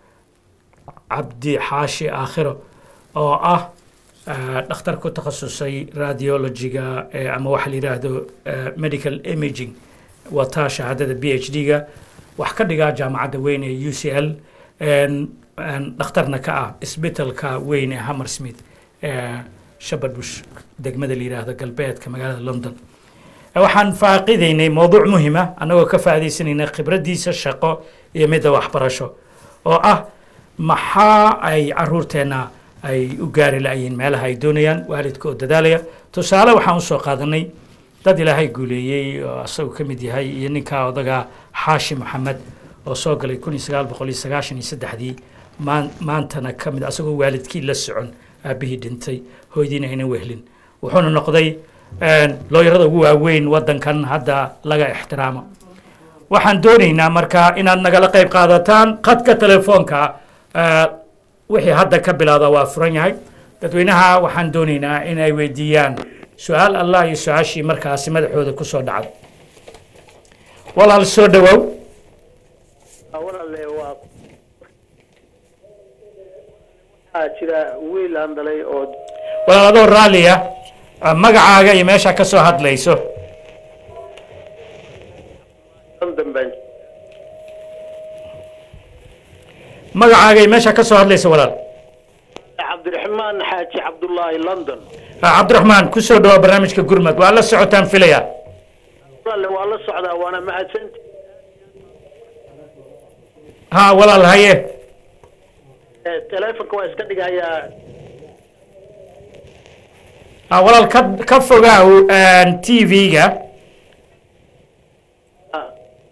cabdi xaashi aakhiro oo ah ah, dhakhtar ku takhasusay radiologiga eh, ama waxa la yidhaahdo eh, medical imaging wataa shahaadada b h d-ga wax ka dhigaa jaamacadda weyn ee u c l en- en dhakhtarna ka ah isbitalka weyn ee hammersmith ee shabadush degmada la yidhaahdo galbeedka magaalada london Eh, waxaan faaqidaynay mowduuc muhima annagoo ka faa'iidaysanayna khibraddiisa shaqo iyo midda waxbarasho oo ah maxaa ay caruurteenna ay u gaari la'yihiin meelaha ay doonayaan waalidka oo dadaalaya tusaale waxaan usoo qaadanay dad ilaahay guuleeyey oo asagu ka mid yahay iyo ninka odaga xaashi maxamed oo soo galay kun iyo sagaal boqol iyo sagaashan iyo saddexdii maan- maantana ka mid asagoo waalidkii la socon aabbihii dhintay hooyadiina aynan wehlin wuxuuna noqday looyarada ugu waaweyn waddankan hadda laga ixtiraamo waxaan doonaynaa marka inaad nagala qayb qaadataan khadka telefoonka eh, wixii hadda ka bilowda waa furan yahay dadweynaha waxaan doonaynaa inay weydiiyaan su-aal allah iyo su-aashii markaasi madaxooda ku soo dhacday walaal soo dhowow walaale waa waxaa jira wiil aan dhalay oo walaal adoo raalliya ah, magacaaga iyo meesha ka soo hadlayso london baan magacaaga iyo meesha ka soo hadlayso walaal cabdiraxmaan xaaji cabdullaahi london Ah, cabdiraxmaan ku soo dhawaa barnaamijka gurmad waa la socotaan filaya walaale waa la socdaa waana mahadsanti ha walaal haye Eh, teleefonka waa iska dhigayaa ha walaal ka ka fogaaw t v-ga Ah.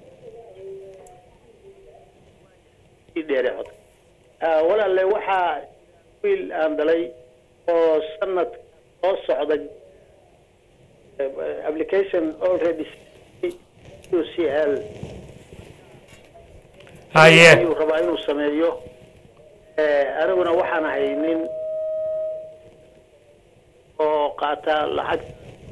ii dheere cod Ah, walaale waxaa wiil aan dhalay oo sanad soo socda eh, application already u c l haye ayuu rabaa inuu sameeyo Eh, aniguna waxaan ahay nin oo qaata lacag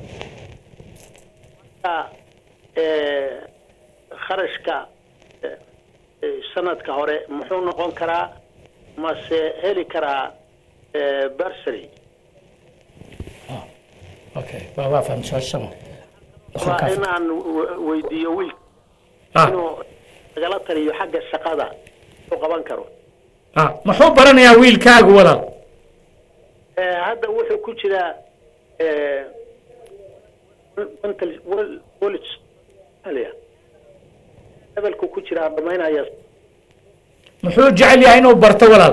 Marka, eh, kharashka eh, eh, sanadka hore muxuu noqon karaa mase heli karaa eh, bursary okay waa waa fahmay su-aashama waa inaan w- weydiiyo wiil ah inuu nagala taliyo xagga shaqada uu qaban karo ah muxuu baranayaa wiilkaagu walaal Eh, hadda wuxuu ku jiraa eh, mental wel- college Somalia. levelku ku jiraa dhamaynaya muxuu jecel yahay inuu barto walaal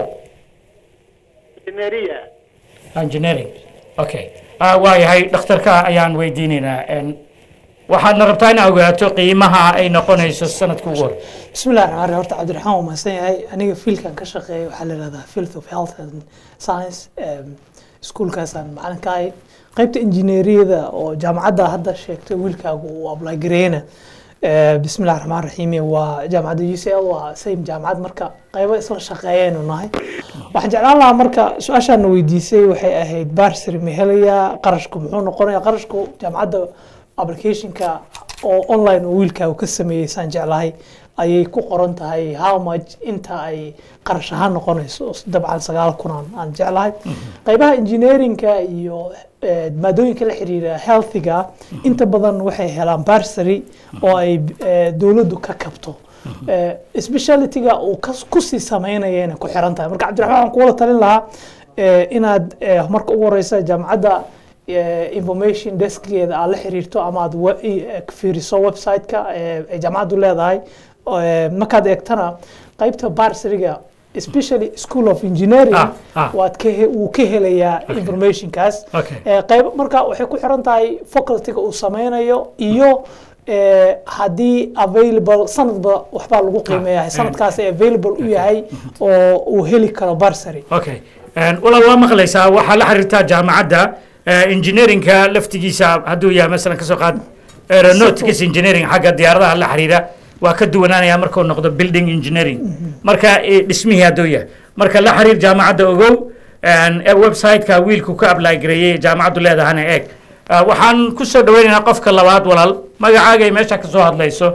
engineeria engineering okay ah waa yahay dhakhtarka ayaan weydiinaynaa En, waxaadna rabtaa inaad ogaato qiimaha ay noqonayso sanadka ugu hore بسم الله الرحمن الرحيم horta cabdiraxmaan waa mahadsan yahay aniga fiilkan ka shaqeeya waxaa la yihahdaa field of health and science em, iskuulkaasaan macalin ka ahay qaybta injineeriyada oo jaamacadda hadda sheegtay wiilkaagu uu apply gareeyna Eh, bismi illahi raxmaan raxiim waa jaamacadda u c l waa same jaamacad marka qaybo isla shaqeeyaynu nahay waxaan jeclaan lahaa marka su-aashaana weydiisay waxay ahayd barsary ma helayaa qarashku muxuu noqonaya qarashku jaamacadda applicationka oo online oo wiilkaagu ka sameeyey saan jeclahay ayay ku qoran tahay how much inta ay qarash ahaan noqonayso dabcan sagaal kun aan aan jeclahay qaybaha engineeringa iyo eh, maadooyinka la xiriira healthiga inta badan waxay helaan barsary oo ay eh, dowladdu ka kabto Eh, specialityga uu kas- kusii sameynaya inay ku xiran tahay marka cabdiraxmaan waxaan kuwada talin lahaa eh, inaad eh, marka ugu horeysa jaamacadda eh, information deskgeeda aad la xiriirto ama aad we- i- eh, fiiriso website-ka eh, ay jaamacaddu leedahay oo, eh, markaad eegtana qaybta barsariga especially school of engineering Ah, ah. waad ka he- wuu ka helayaa informationkaas Okay. Eh, qayb marka waxay ku xiran tahay facultyga uu sameynayo iyo eh, haddii available sanadba waxbaa lagu qiimeeyahay eh. sanadkaas ay available u yahay oo uu heli karo barsary okay En, walaal waa maqlaysaa waxaa la xiriirtaa jaamacadda eh, engineeringka laftigiisa hadduu yahay masalan kasoo qaad aeronautics engineering xagga diyaaradaha la xiriira waa ka duwanaanaya markuu noqdo building engineering marka eh, dhismihii hadduu yahay marka la xiriir jaamacadda ogow En, eh, website-ka wiilku ka apply gareeyey jaamacaddu leedahana eeg Ah, waxaan ku soo dhaweynaynaa qofka labaad walaal magacaaga ay meesha ka soo hadlayso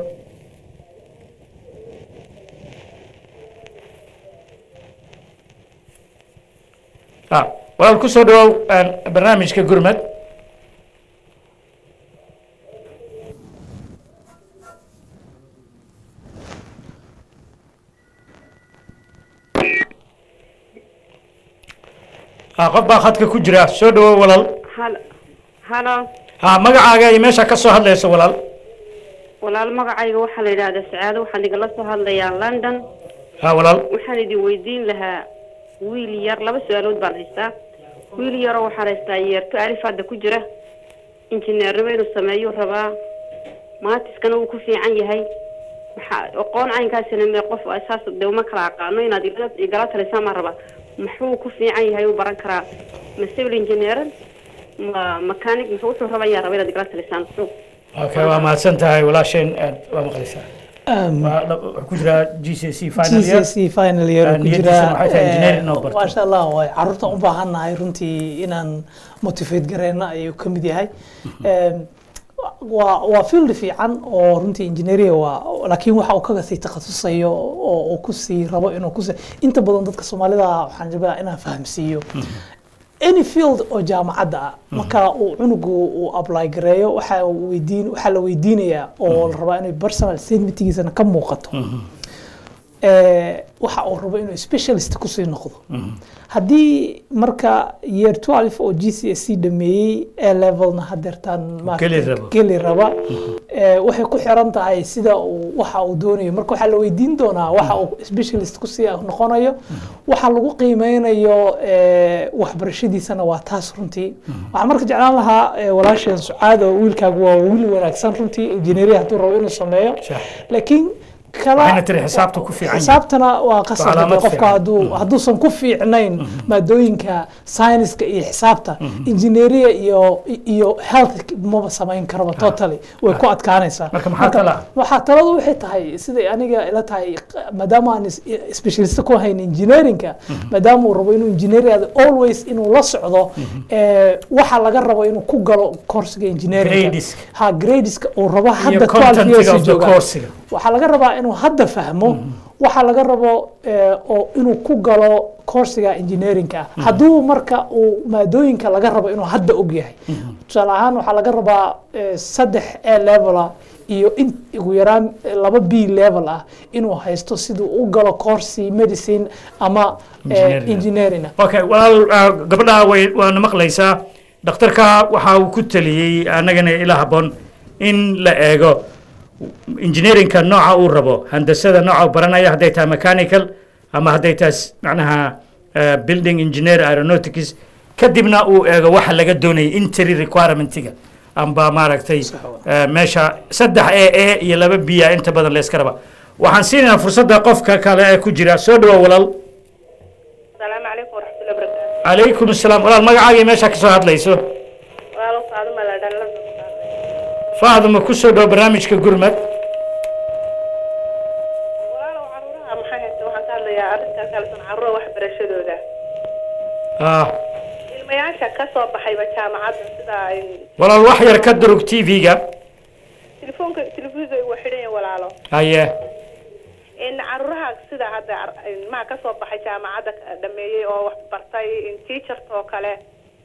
ah walaal ku soo dhawow een, barnaamijka gurmad ah qof baa khadka ku jira soo dhawow walaal hal halo ha magacaaga ay meesha ka soo hadlayso walaal walaal magacayga waxaa la yidhaahdaa sacaado waxaan igala soo hadlayaa london ha walaal waxaan idin weydiin lahaa wiil yar laba su-aalood baan haystaa wiil yaroo waxaan haystaa yeerto alif hadda ku jira injineernimo inuu sameeyuu rabaa maatiskana wuu ku fiican yahay maxaa aqoon caynkaasina mee qof saas de uma kala aqaano inaad igala- igala talisaan baan rabaa muxuu ku fiican yahay u baran karaa ma civil engineer ma mechanic muxuu wuxuu raba ayaa raba inaad igala talisaan muxuu okay waa mahadsan tahay walaasheen aad waa maqlaysaa waa la- wuxuu ku jiraa g c c final year GCSE final year Ah, ku niyadiisana jira waxay tahay engineering inuu eh, barto. maasha allah waay caruurta u baahannahay runtii inaan motivate gareyna ayuu ka mid yahay Em, waa waa field fiican oo runtii engineering waa laakiin waxa uu kaga sii takhasusayo oo uu kusii rabo inuu kusii inta badan dadka soomaalida waxaan rabaa inaan fahamsiiyo any field oo jaamacadda ah marka uu cunugu uu apply gareeyo waxa uu weydiin waxaa la weydiinayaa oo la rabaa inay personal statementgiisana ka muuqato eh, waxa uu rabo inuu specialist kusii noqdo haddii marka year 12 oo g c s c dhameeyey a levelna hadeertaan maaragtay Geli rabo. geli raba eh, waxay ku xiran tahay sida uu waxa uu doonayo marka waxaa la weydiin doonaa waxa uu specialist kusii noqonayo waxa lagu qiimeynayo eh, waxbarashadiisana waa taas runtii waxaan marka jeclaan lahaa eh, walaasheen sucaad oo wiilkaagu waa wiil wanaagsan runtii injineeri hadduu rabo inuu sameeyo Sax. laakiin kala waxayna tiri xisaabta ku fiican yahay. xisaabtana waa qasab Waa calaamad qofka fiican. hadduu hadduusan ku fiicnayn maadooyinka sayniska iyo xisaabta injineeriya iyo iyo health maba samayn karaba totally way ku adkaanaysaa Marka maxaa tala ah? waxaa taladu waxay tahay siday aniga ila tahay maadaama aan is- specialist ku hayn engineeringa maadaama uu rabo inuu engineering always inuu la socdo eh, waxa laga rabo inuu ku galo coursiga engineeringa Grades. ha gradeska uu rabo hadda iyo 12 contentiga years of the jooga coursiga waxaa laga rabaa inuu hadda fahmo waxaa laga rabo eh, oo inuu ku galo coursiga engineeringa hadduu marka uu maadooyinka laga rabo inuu hadda og yahay tusaale ahaan waxaa laga rabaa eh, saddex a level ah iyo in ugu yaraan eh, laba b level ah inuu haysto siduu u galo coursi medicine ama eh, Engineering. engineering okay walaal ah, gabadha way waana maqlaysaa dhakhtarka waxa uu ku taliyey annagana ila habboon in la eego engineeringka nooca uu rabo handasada nooca uu baranaya hadday tahay mechanical ama hadday tahay s- macnaha eh, building engineer aeronautics kadibna uu eego waxa laga doonayay entry requirementiga amba maaragtay eh, meesha saddex a a iyo laba b a inta badan layska raba waxaan siinayaa fursadda qofka kale ee ku jira soo dhawow walaal السلام عليكم ورحمة الله وبركاته calaykum asalaam walaal magacaagii meesha ka soo hadlayso وأنا فاطمة لدن faaduma ku soo dhow barnaamijka gurmad وأنا وعرورها maxay haysta waxaan ka hadlayaa arrinta kalesan carruura waxbarashadooda ah ilmayaasha ka soo baxayba jaamacadda sida ay walaal wax yar ka durug t v-ga telefoonka telefiiska ugu xidhan yahay walaalo haye in carruuraha sida hadda ar- ilmaha ka soo baxay jaamacadda ka- dhameeyey oo wax bartay in teachers oo kale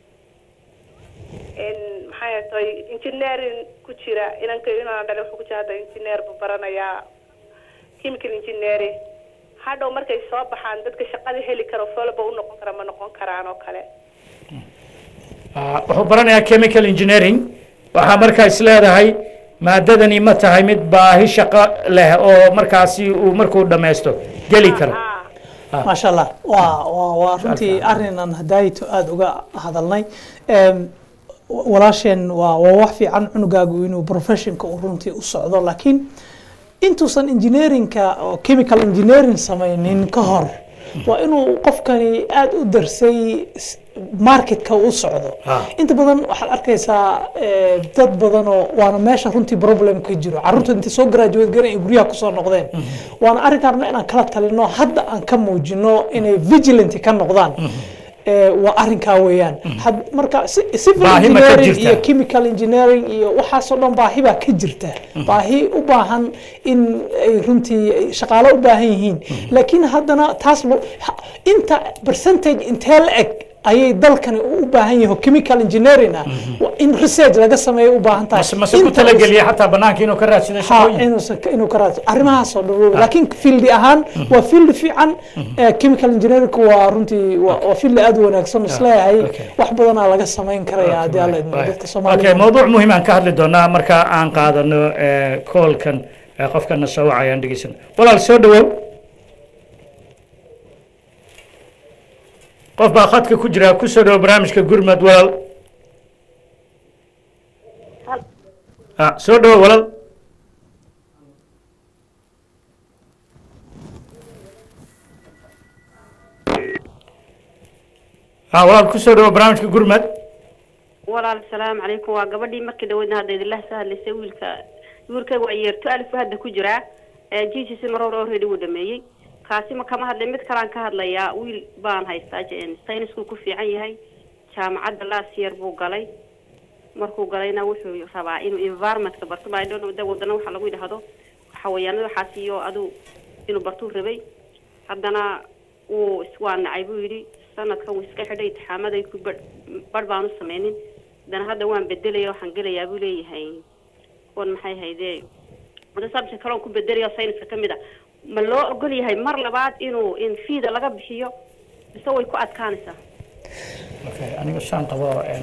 in maxay haytay engineering ku jira inanka inaan dhalay wuxuu ku jira hadda engineer buu baranayaa chemical engineering hadhow markay soo baxaan dadka shaqada heli karo folba u noqon kara ma noqon karaan oo kale Ah, wuxuu baranayaa chemical engineering waxaa markaa is leedahay maadadani ma tahay mid baahi shaqo leh oo markaasi uu markuu dhammaysto geli karo Ah. maasha allah waa waa waa runtii arrin aan hadaayito aada uga hadalnay Em, wa- walaasheen waa waa wax fiican cunugaagu inuu professionka uu runtii u socdo laakiin intuusan engineeringka oo chemical engineering samaynin ka hor waa inuu qofkani aada u darsay s- marketka u socdo Ah. inta badan waxaad arkaysaa eh, dad badan oo waana meesha runtii problem ka jiro carruurta intay soo graduate garan ay guryaha kusoo noqdeen waana arrinkaarna inaan kala talino hadda aan ka muujino inay vigilant ka noqdaan Eh, waa arrinkaa weeyaan Had- marka si- civil Baahi ma ka engineering jirtaa? iyo chemical engineering iyo waxaasoo dhan baahi baa ka jirta baahi u baahan in ay runtii ay shaqaalo u baahan yihiin laakiin haddana taas lo- ha- inta percentage intee la eg ayay dalkani u baahan yahay oo chemical engineering ah waa in research laga sameeyo u baahan tahay mase mase ku Inta us- talageliya xataa banaanka inuu ka raadsado ha shaqooyin inuusan ka- inuu ka raadso arrimahaasoo dhan wey. laakiin fieldi ahaan waa field fiican Eh, chemical engineering waa runtii waa waa field aad u wanaagsan isleeyahay okay. wax badanaa laga samayn karaya haddii alla idmo dadka okay soomaalida mawduuc muhiim aan ka hadli doonaa marka aan qaadano eh, koolkan eh, qofkana soo wacay aan dhegeysano walaal soo dhawow qof baa khadka ku jira ku soo dhawow barnaamijka gurmad walaal ah soo dhawow walaal ah walaal ku soo dhawow barnaamijka gurmad walaal salaamu calaykum waa gabadhii markii dhaweydna hadda idinla soo hadlaysay wiilka wiilkayga waa yeerto alif buu hadda ku jiraa jiijis maror already wuu dhameeyey kaasi ma kama hadlay mid kalaan ka hadlayaa wiil baan haystaa j- sayniskuu ku fiican yahay jaamacadda last year buu galay markuu galayna wuxuu rabaa inuu environmentka barto ma I don't know, de wadana waxa lagu yidhaahdo xawayaanada waxaas iyo adu inuu bartuu rabay haddana wuu is- waa nacay buu yidhi sanadkan wuu iska xidhay intixaamaday ku bar barh baanu sameynin haddana hadda waan bedelaya waxaan gelayaa buu leeyahay kuwan maxay haydee wada subject kale oon ku bedelaya sayniska ka mid a ma loo ogol yahay mar labaad inuu in fiida laga bixiyo mise way ku adkaanaysaa Okay, aniga saan qabo een,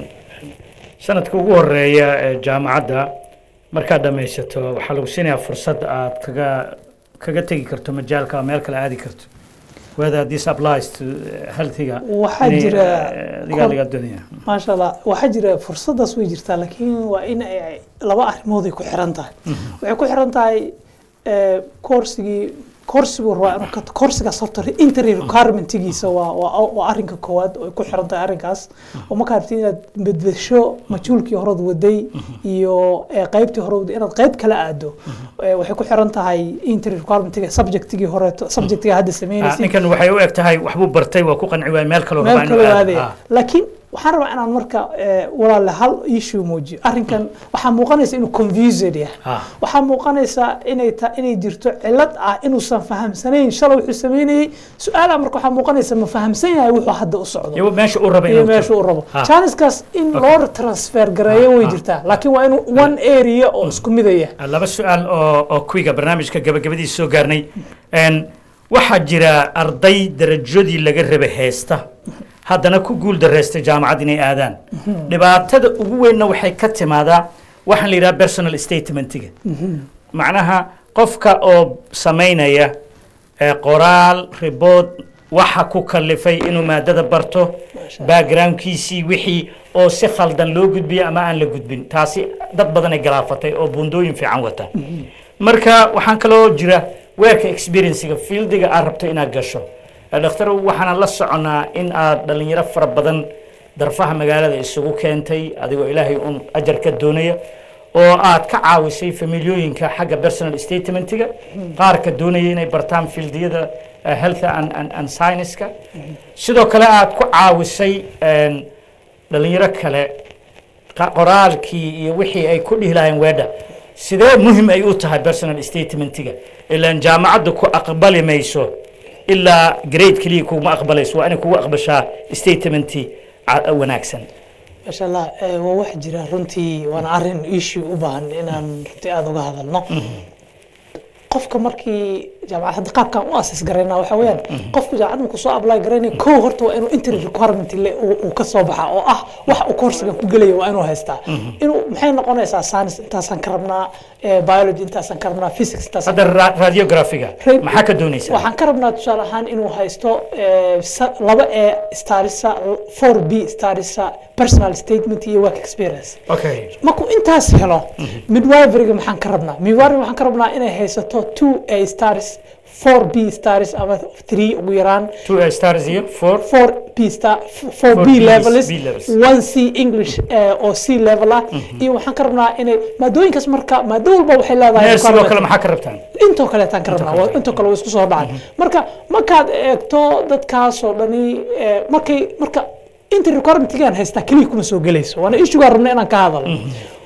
sanadka ugu horeeya ee jaamacadda markaad dhammaysato waxaa lagu siinayaa fursad aad kaga kaga tegi karto majaalka meel kale aadi karto whether this applies to eh, healthiga Waxaa inay, jira eh, adigaa kor- laga doonaya maasha allah waxaa jira fursadaas way jirtaa laakiin waa in ay laba arrimood ay ku xiran tahay waxay ku xiran tahay eh, koorsigii koorsigu rabaa inuu ka koorsigaas horta entry requirementigiisa waa waa waa arrinka koowaad oo ay ku xiran tahay arrinkaas oo markaa rabtid inaad bedbesho majuulkii horeod waday iyo eh, qaybtii hore waday inaad qayb kala aado eh, waxay ku xiran tahay entry requirementiga subjectigii horeeto subjectiga hadda Ah, sameynaysid ninkan waxay u eg tahay waxbuu bartay waa ku qanci waay meel kaloo rabaa meel inuu kale aado. aadaya Ah. laakiin waxaan rabaa inaan marka eh, walaale hal issue muujiyo arrinkan waxaa muuqanaysa inuu confused yahay Ah. waxaa muuqanaysa inay ta inay jirto cilad ah inuusan fahamsanayn shalay wuxuu sameynayey su-aalaha marka waxaa muuqanaysa ma fahamsan yahay wuxuu hadda u socdo iyo meesha uu raba iyo inuu meesha tago. uu rabo Ah. janiskaas in loo transfer gareeyo way jirtaa laakiin waa inuu one area oo isku midaya laba su-aal oo oo kuwiga barnaamijka gabagabadiisa soo gaarnay Een, waxaa jira arday darajadii laga raba heesta haddana ku guul dareystay jaamacad inay aadaan dhibaatada ugu weynna waxay ka timaadaa waxaan la yidhaha personal statementiga macnaha qofka oo samaynaya ee qoraal ribood waxa ku kalifay inuu maadada barto backgroundkiisii wixii oo si khaldan loo gudbiyo ama aan la gudbin taasi dad badanay galaafatay oo buundooyin fiican wata marka waxaan kaloo jira weerka experiencega fieldiga aad rabto inaad gasho Eh, dhakhtar waxaan la soconaa in aad dhalinyaro fara badan darfaha magaalada isugu keentay adigoo ilaahay un ajar ka doonaya oo aad ka caawisay familiyooyinka xagga personal statementiga qaarka doonaya inay bartaan fieldiyada eh, health and, and, and science-ka sidoo kale aad ku caawisay een, dhalinyaro kale qa- qoraalkii iyo wixii ay ku dhihi lahayn weedha sidee muhim ay u tahay personal statementiga ilaan jaamacadda ku aqbali mayso ilaa grade keliya kuguma aqbalayso waa inay kugu aqbashaa statementi ca- wanaagsan maasha allah eh, waa wax jira runtii waana arrin issue u baahan inaan runtii aada uga hadalno qofka markii jaamacad hadda qaabkan u asis garayna waxa weeyaan qofku jaamacad markuu soo apply garaynaya kow horta waa inuu entry requirement le uu uu ka soo baxa oo ah wax uu koorsigan ku gelaya waa inuu haystaa inuu maxay noqonaysaa science intaasaan ka rabnaa eh, biology intaasaan ka rabnaa physics intaasaan hadda ra- radiographiga Ra- maxaa ka doonaysaa waxaan ka rabnaa tusaale ahaan inuu haysto eh, sa- laba ee starisa four b starisa personal statement iyo work experience okay markuu intaas helo midwiveryga maxaan ka rabnaa midwivery waxaan ka rabnaa inay haysato two a stars four b stars ama three ugu yaraan two uh, stars iyo four four b star four b Bs, levels B levels. one c english eh, oo c level ah iyo waxaan ka rabnaa inay maadooyinkaas marka maado walba waxay leedahay Nurse sidoo requirement. kale maxaa ka rabtaan intoo kaleetaan ka rabnaa waa- intoo kale waa isku soo dhacay marka markaad eegto dadkaasoo dhani eh, markay marka inta requirementigaan haystaa keliya kuma soo gelayso waana issugaa rabna inaan ka hadalno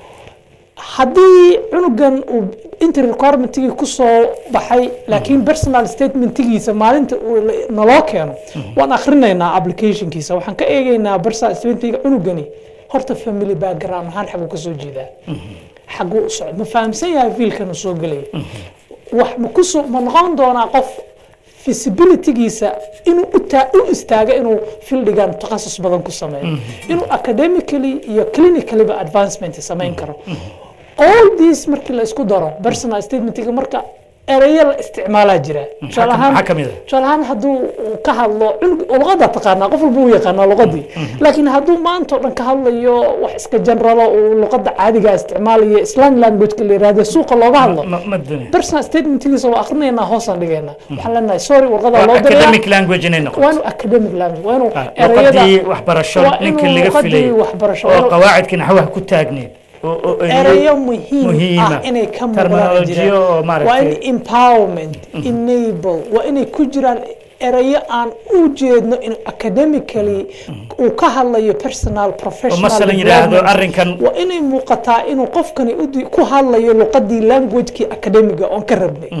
haddii cunugan uu inta requirementiga ku soo baxay laakiin personal statementigiisa maalinta uu la- naloo keeno waan akhrinaynaa applicationkiisa waxaan ka eegaynaa personal statementiga cunugani horta family background ahaan xaguu ka soo jeedaa xaguu u socda ma fahamsan yahay fiilkan uu soo gelaya wax ma ku soo ma noqon doonaa qof feasibilitygiisa inuu u taa- u istaaga inuu fieldigan takhasus badan ku sameeyo inuu academically iyo clinicallyba advancement samayn karo all these markii la isku daro personal statementiga marka erayo la isticmaalaa jira tusaale ahaan maxaa ka mid ah? tusaale ahaan hadduu uu ka hadlo cunug luqadda taqaanaa qof walba uu yaqaanaa luqadii laakiin hadduu maanta oo dhan ka hadlayo wax iska generalo uu luqadda caadiga isticmaalayo slang languageka la yihahdo suuqa looga hadlo ma ma doonaya personal statementigiisa waa akrinaynaa hoosaan dhigaynaa waxaan leenahay sorry warqadaa waa loo dirayaa academic language inay noqoto waa inuu academic language waa inuu Ah, erayada luqadii waxbarasho waa ninkii inuu laga luqadii filayay waxbarasho, waa oo inuu- qawaacidkii naxwaha ku taagneed oo oo ereyey erayo muhiim muhiima. ah inay ka muuqdaan Terminology oo jiraan maaragtay- waa in empowerment enable waa inay ku jiraan erayo aan u jeedno in academically uu ka hadlayo personal professional masalan yidhaahdo development. arrinkan- waa inay muuqataa inuu qofkani u di- ku hadlayo luqadii languagekii academiga oon ka rabnay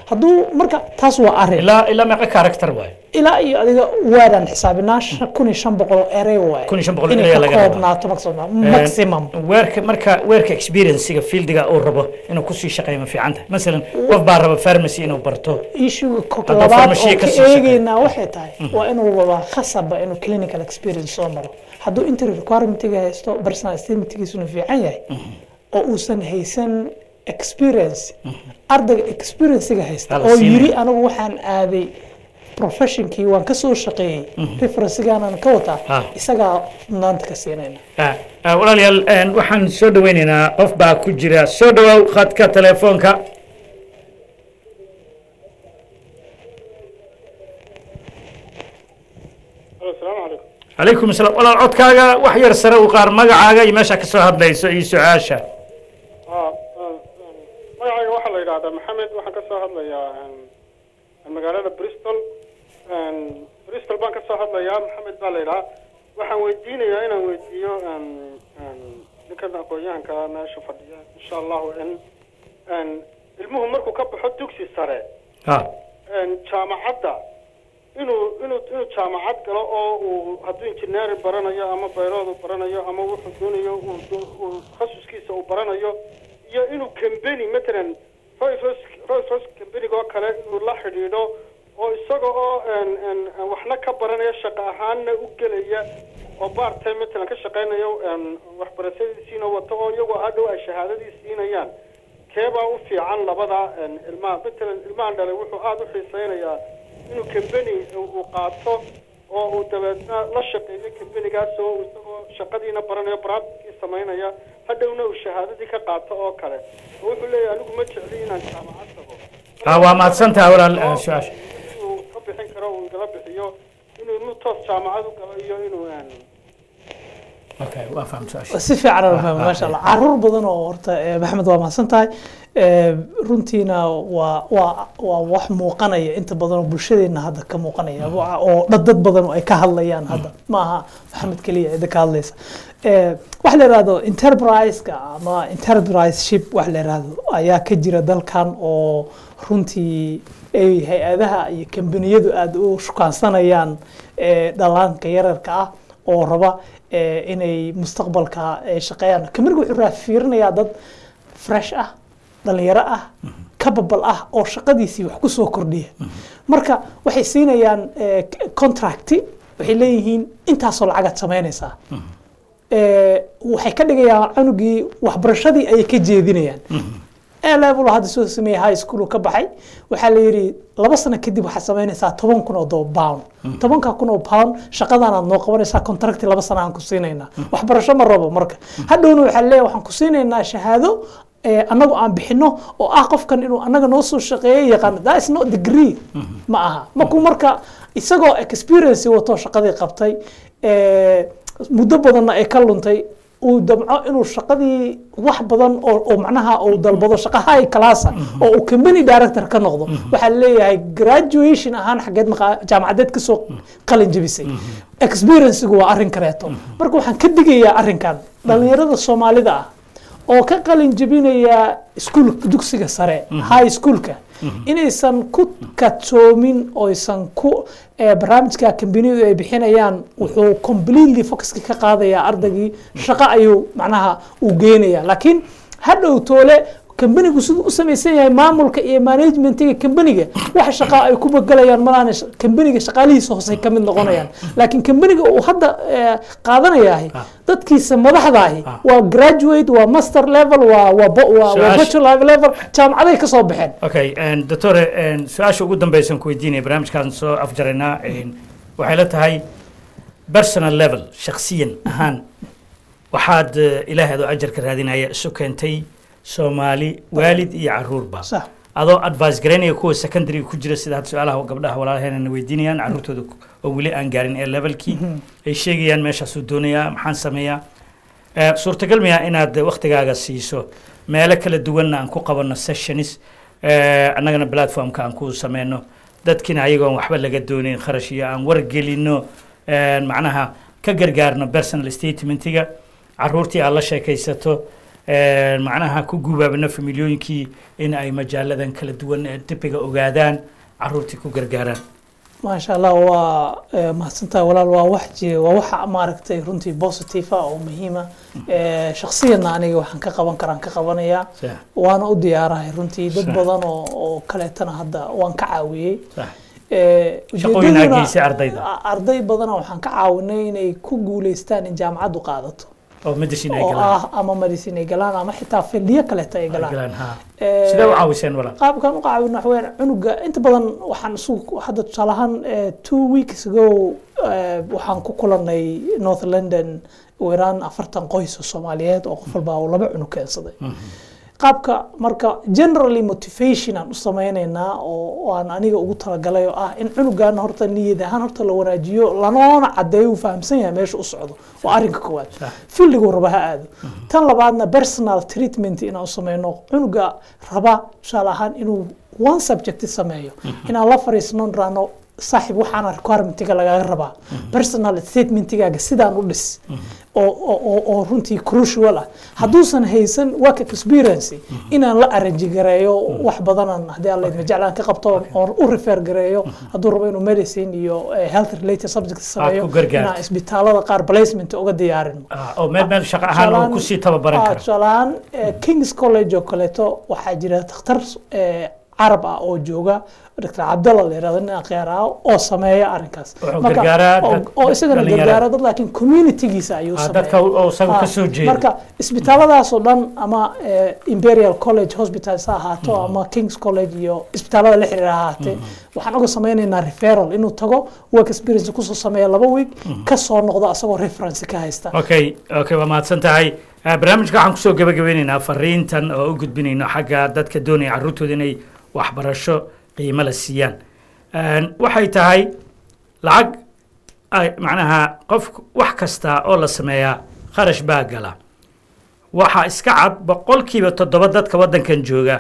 hadduu marka taas waa arrin ilaa ilaa meeqa character waaye ilaa iyo adiga waadaan xisaabinaa shan- kun iyo shan boqol oo erey waaye Kun iyo shan boqol inay erey ka laga rabaa. koobnaato maximum maximum weerka marka weerka experience-ga fieldiga uu rabo inuu kusii shaqeeyo ma fiican tahay masalan qof baa raba pharmacy inuu barto issuega ko- Hadduu labaad farmashiye oo ka ka sii shaqeeyo. eegeynaa waxay tahay waa inuu wada khasaba inuu clinical experience soo maro hadduu inter requirementiga haysto personal estimategiisuna fiican yahay oo uusan haysan experience ardayga experiencega haysta Hala oo siinaya. yiri anigu waxaan aaday professionkii waan ka soo shaqeeyey referencegaanan ka wataa Ah. isagaa mudnaanta ka siinayna Ah, ah, walaalayaal een, waxaan soo dhaweynaynaa qof baa ku jira soo dhawow khadka telefoonka asalaamu calaykum calaykum asalaam walaal codkaaga wax yar sare u qaar magacaaga iyo meesha ka soo hadlayso iyo su-aasha Ah, ah, magacayga waxaa la yidhaahdaa maxamed waxaan ka soo hadlayaa een, magaalada bristol Een, bristol baan ka soo hadlayaa maxamed baa la yidhahaa waxaan weydiinayaa inaan weydiiyo een, een, ninkan aqoon-yahanka meesha fadhiya insha allahu in een, ilmuhu markuu ka baxo dugsi sare Ah, een, jaamacadda inuu inuu inuu jaamacad galo oo uu hadduu injineeri baranayo ama bayroodu baranayo ama wuxuu doonayo uu do- uu takhasuskiisa uu baranayo iyo inuu kambeni matalan royfos royfos kambeniga oo kale inuu la xidhiidho oo isaga oo een een een waxna ka baranaya shaqo ahaanna u gelaya oo baartay matalan ka shaqaynayo een waxbarashadiisiina wato oo iyagoo hadhow ay shahaadadii siinayaan keebaa u fiican labada een, ilmaha matalan ilmahan dhalay wuxuu aada u xiiseynayaa inuu kambeni uu qaato oo uu dabeedna la shaqeeyo kambenigaas oo uu isagoo shaqadiina baranayo baraatikii samaynaya hadhowna uu shahaadadii ka qaato oo kale oo wuxuu leeyahay anigu ma jecli inaan jaamacad tago ah, waa mahadsantaha walaal ah, su-aasha inuu ka bixin karo uu igala bixiyo inuu inuu toos jaamacad u galo iyo inuu een, okay waa faham su-aasha si fiican aan u fahmay ah, maasha allah caruur badan oo horta eh, maxamed waa mahadsan tahay Eh, runtiina waa waa waa wax muuqanaya inta badan oo bulshadeena hadda ka muuqanaya Wa- oo dad dad badan oo ay ka hadlayaan hadda ma aha maxamed keliya cida ka hadlaysa Eh, waxa la yidhahdo enterprise-ka ama enterprise-ship wax la yidhahdo ayaa ka jira dalkan oo runtii ay hay-adaha iyo kambaniyadu aada u shukaansanayaan eh, dhallaanka yararka ah oo raba eh, inay mustaqbalka ay shaqeeyaan kamariga wuxuu raa fiirinayaa dad fresh ah dhalinyaro ah capable ah oo shaqadiisii wax ku soo kordhiya marka waxay siinayaan eh, c- contract waxay leeyihiin intaasoo lacagaad samaynaysaa Eh, waxay ka dhigayaan cunugii waxbarashadii ayay ka jeedinayaan A level hadda soo sameeyay high school uu ka baxay waxaa la yidhi laba sano kadib waxaad samaynaysaa toban kun oo do- pound tobanka kun oo pound shaqadaanaad noo qabanaysaa contracti laba sana aan ku siinaynaa waxbarasho ma rabo marka hadhowna waxaa leeyahay waxaan ku siinaynaa shahaado eh, annagu aan bixino oo ah qofkan inuu annaga noo soo shaqeeyo yaqaan that is not degree ma aha markuu marka isagoo experience wato shaqadii qabtay eh, muddo badanna ay ka luntay uu damco inuu shaqadii wax badan oo oo macnaha uu dalbado shaqa high classa oo uu company director ka noqdo waxaa leeyahay graduation ahaan xageed maqa- jaamacadeed kasoo qalin jebisay experiencegu waa arrin kaleeto marka waxaan ka digayaa arrinkan dhalinyarada soomaalida ah oo ka qalin jebinaya iskuul dugsiga sare high schoolka inaysan ku kadsoomin oysan ku eh, barnaamijka kambaniyadu ay bixinayaan wuxuu completely focuska ka qaadayaa ardaygii shaqo ayuu macnaha uu geenaya laakiin hadhow toole kambanigu siduu u samaysan yahay maamulka iyo managementiga kambaniga waxa shaqa ay ku begelayaan malaana kambaniga shaqaalihiisa hoose ka mid noqonayaan laakiin kambaniga uu hadda eh, qaadanayahay dadkiisa madaxdaahi waa graduate waa master level waa waa bo- waa- waa Su-aasha- bachelor level jaamacaday ka soo baxeen okay and doctore and su-aasha ugu dambeysan ku weydiinaya barnaamijkaan soo afjaraynaa and waxay la tahay personal level shakhsiyan ahaan waxaad eh, ilaahay adoo ajarka raadinaya isu keentay soomaali waalid iyo caruurba sax adoo advice garaynaya kuwa secondary ku jira sida hadda su-aalaha gabdhaha walaalaheenana weydiinayaan caruurtooda oo weli aan gaarin ee levelkii ay sheegayaan meeshaasuu doonayaa maxaan sameeyaa Eh, suurtagal miyaa inaad waktigaaga siiso meelo kala duwanna aan ku qabanno sessions eh, annagana platformka aan ku sameyno dadkina ayagoon waxba laga doonin kharash iyo aan wargelino eh, macnaha ka gargaarno personal statementiga caruurtii aad la sheekaysato Een, macnaha ku gubaabino familiyooyinkii in ay majaaladan kala duwan ee dibiga ogaadaan caruurtii ku gargaaraan maasha allah waa eh, mahadsantahay walaal waa wax ji- waa waxa maaragtay runtii positive ah oo muhiima shakhsiyanna aniga waxaan ka qaban karaan ka qabanayaa Sax. waana u diyaarahay runtii dad Sax. badan oo oo kaleetana hadda waan ka caawiyey Sax. Eh, Shaqooyin ujeedaduna- aad geysay ardayda? a- arday badana waxaan ka caawinay inay ku guuleystaan in jaamacaddu qaadato oo medicine ay oo galaan ah ama medicine ay galaan ama xitaa fildiyo kaleeta ay ay galaan galaan ha Eh, sidee u caawiseen walaal qaabkan u qaabin waxa weeyaan cunuga inta badan waxaan isugu hadda tusaale ahaan eh, two weeks ago eh, waxaan ku kulanay north london ugu yaraan afartan qoys oo soomaaliyeed oo qof walba uu laba cunug keensaday qaabka marka generally motivation aan u sameynaynaa oo oo aan aniga ugu talagalay oo ah in cunugan horta niyad ahaan horta la wanaajiyo lanoona cadeeyo uu fahamsan yahay meesha u socdo waa arrinka koowaad filliguu raba ha aado tan labaadna personal treatment inaan u sameyno cunuga raba tusaale ahaan inuu one subject sameeyo inaan la fariisno raano saaxiib waxaana requirementiga lagaga rabaa personal statementigaaga sidaan u dhis oo oo- oo oo runtii crucial ah hadduusan haysan work experience inaan la arrange gareeyo wax badanan haddii alla idma jeclaan ka qabto oon u refer gareeyo hadduu rabo inuu medicine iyo eh, health related subject sameeyo ku gargaarto. inaan isbitaalada qaar placement uga diyaarin Ah, oo meel meel shaqo ahaan oo kusii tababaran karo tusaale ahaan eh, kings college oo kaleeto waxaa jira dhakhtar eh, carab ah oo jooga dr cabdalla la yirahdo nin akhyaar ah oo sameeya arrinkaas Wuxuu Marka, gargaaraa oo- dad- oo isagana dhalinyarada. gargaara dad laakiin communitygiisa ayuu Ah, sameeya dadka oo isagu Ah, ka soo jeeda marka isbitaalladaasoo dhan ama eh, imperial college hospitals ha ahaato ama kings college iyo isbitaallada la xiriira ha ahaatee waxaan uga sameynaynaa referral inuu tago work experience kusoo sameeya laba week ka soo noqdo asagoo reference ka haysta okay okay waa mahadsan tahay Ah, barnaamijka waxaan kusoo gabagabeyneynaa fariintan oo u gudbinayno xagga dadka doonaya carruurtooda inay waxbarasho qiimo la siiyaan Een, waxay tahay lacag ay macnaha qof wax kasta oo la sameeyaa kharash baa gala waxa iska cad boqolkiiba toddoba dadka waddankan jooga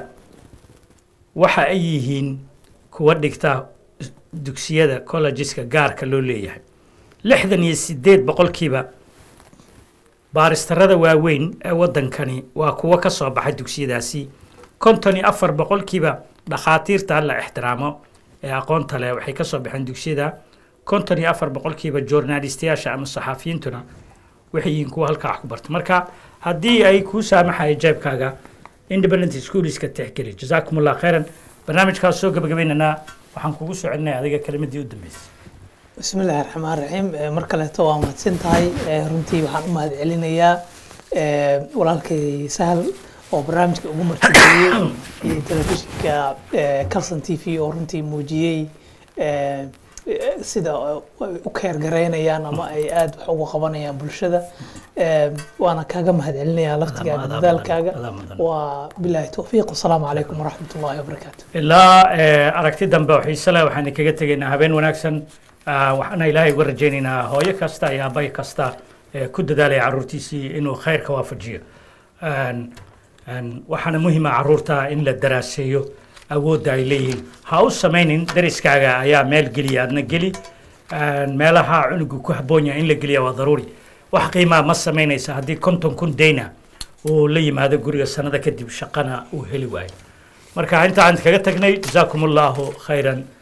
waxa ay yihiin kuwa dhigta dugsiyada collegeska gaarka loo leeyahay lixdan iyo sideed boqolkiiba baaristarada waaweyn ee waddankani waa kuwo ka soo baxay dugsiyadaasi konton iyo afar boqolkiiba dhakhaatiirta la ixtiraamo ee aqoonta leh waxay ka soo baxeen dugsiyada konton iyo afar boqolkiiba journalistayaasha ama saxafiyiintuna waxay yihiin kuwa halkaa wax ku barta marka haddii ay kuu saamaxaya jeebkaaga independent schoolska tixgeli jazaakum allah khayran barnaamijkaas soo gabagabaynaynaa waxaan kugu soo celinaya adiga kelimadii u dambeysay بسم الله الرحمن الرحيم Eh, mar kaleeto waa mahadsan tahay Eh, runtii waxaan u mahad celinayaa eh, walaalkay sahal oo barnaamijka ugu martigeliyey iyo telefishinka eh, calson t v oo runtii muujiyey eh, eh, sida ay u keergaraynayaan ama ay aad wax uga qabanayaan bulshada Eh, waana kaaga mahad celinayaa laftigaaga Adaa mudan, dadaalkaaga adaa mudan. waa bilaahi towfiiq wasalaamu calaykum waraxmat ullahi wabarakaatu ilaa eh, aragti dambe oo xiise leh waxaan kaga tegaynaa habeen wanaagsan Ah, waxaana ilaahay uga rajaynaynaa hooyo kasta iyo aabay kasta ee ku dadaalaya carruurtiisii inuu khayrka waafajiyo Een, een, waxaana muhiima carruurta in la daraaseeyo awoodda ay leeyihiin ha u samaynin dariskaaga ayaa meel geliya adna geli Een, meelaha cunugu ku habboon yahay in la geliya waa daruuri wax qiimaa ma samaynaysa haddii konton kun dayna uu la yimaado guriga sanada kadib shaqana uu heli waayo marka inta aan kaga tagnay jasaakum allahu khayran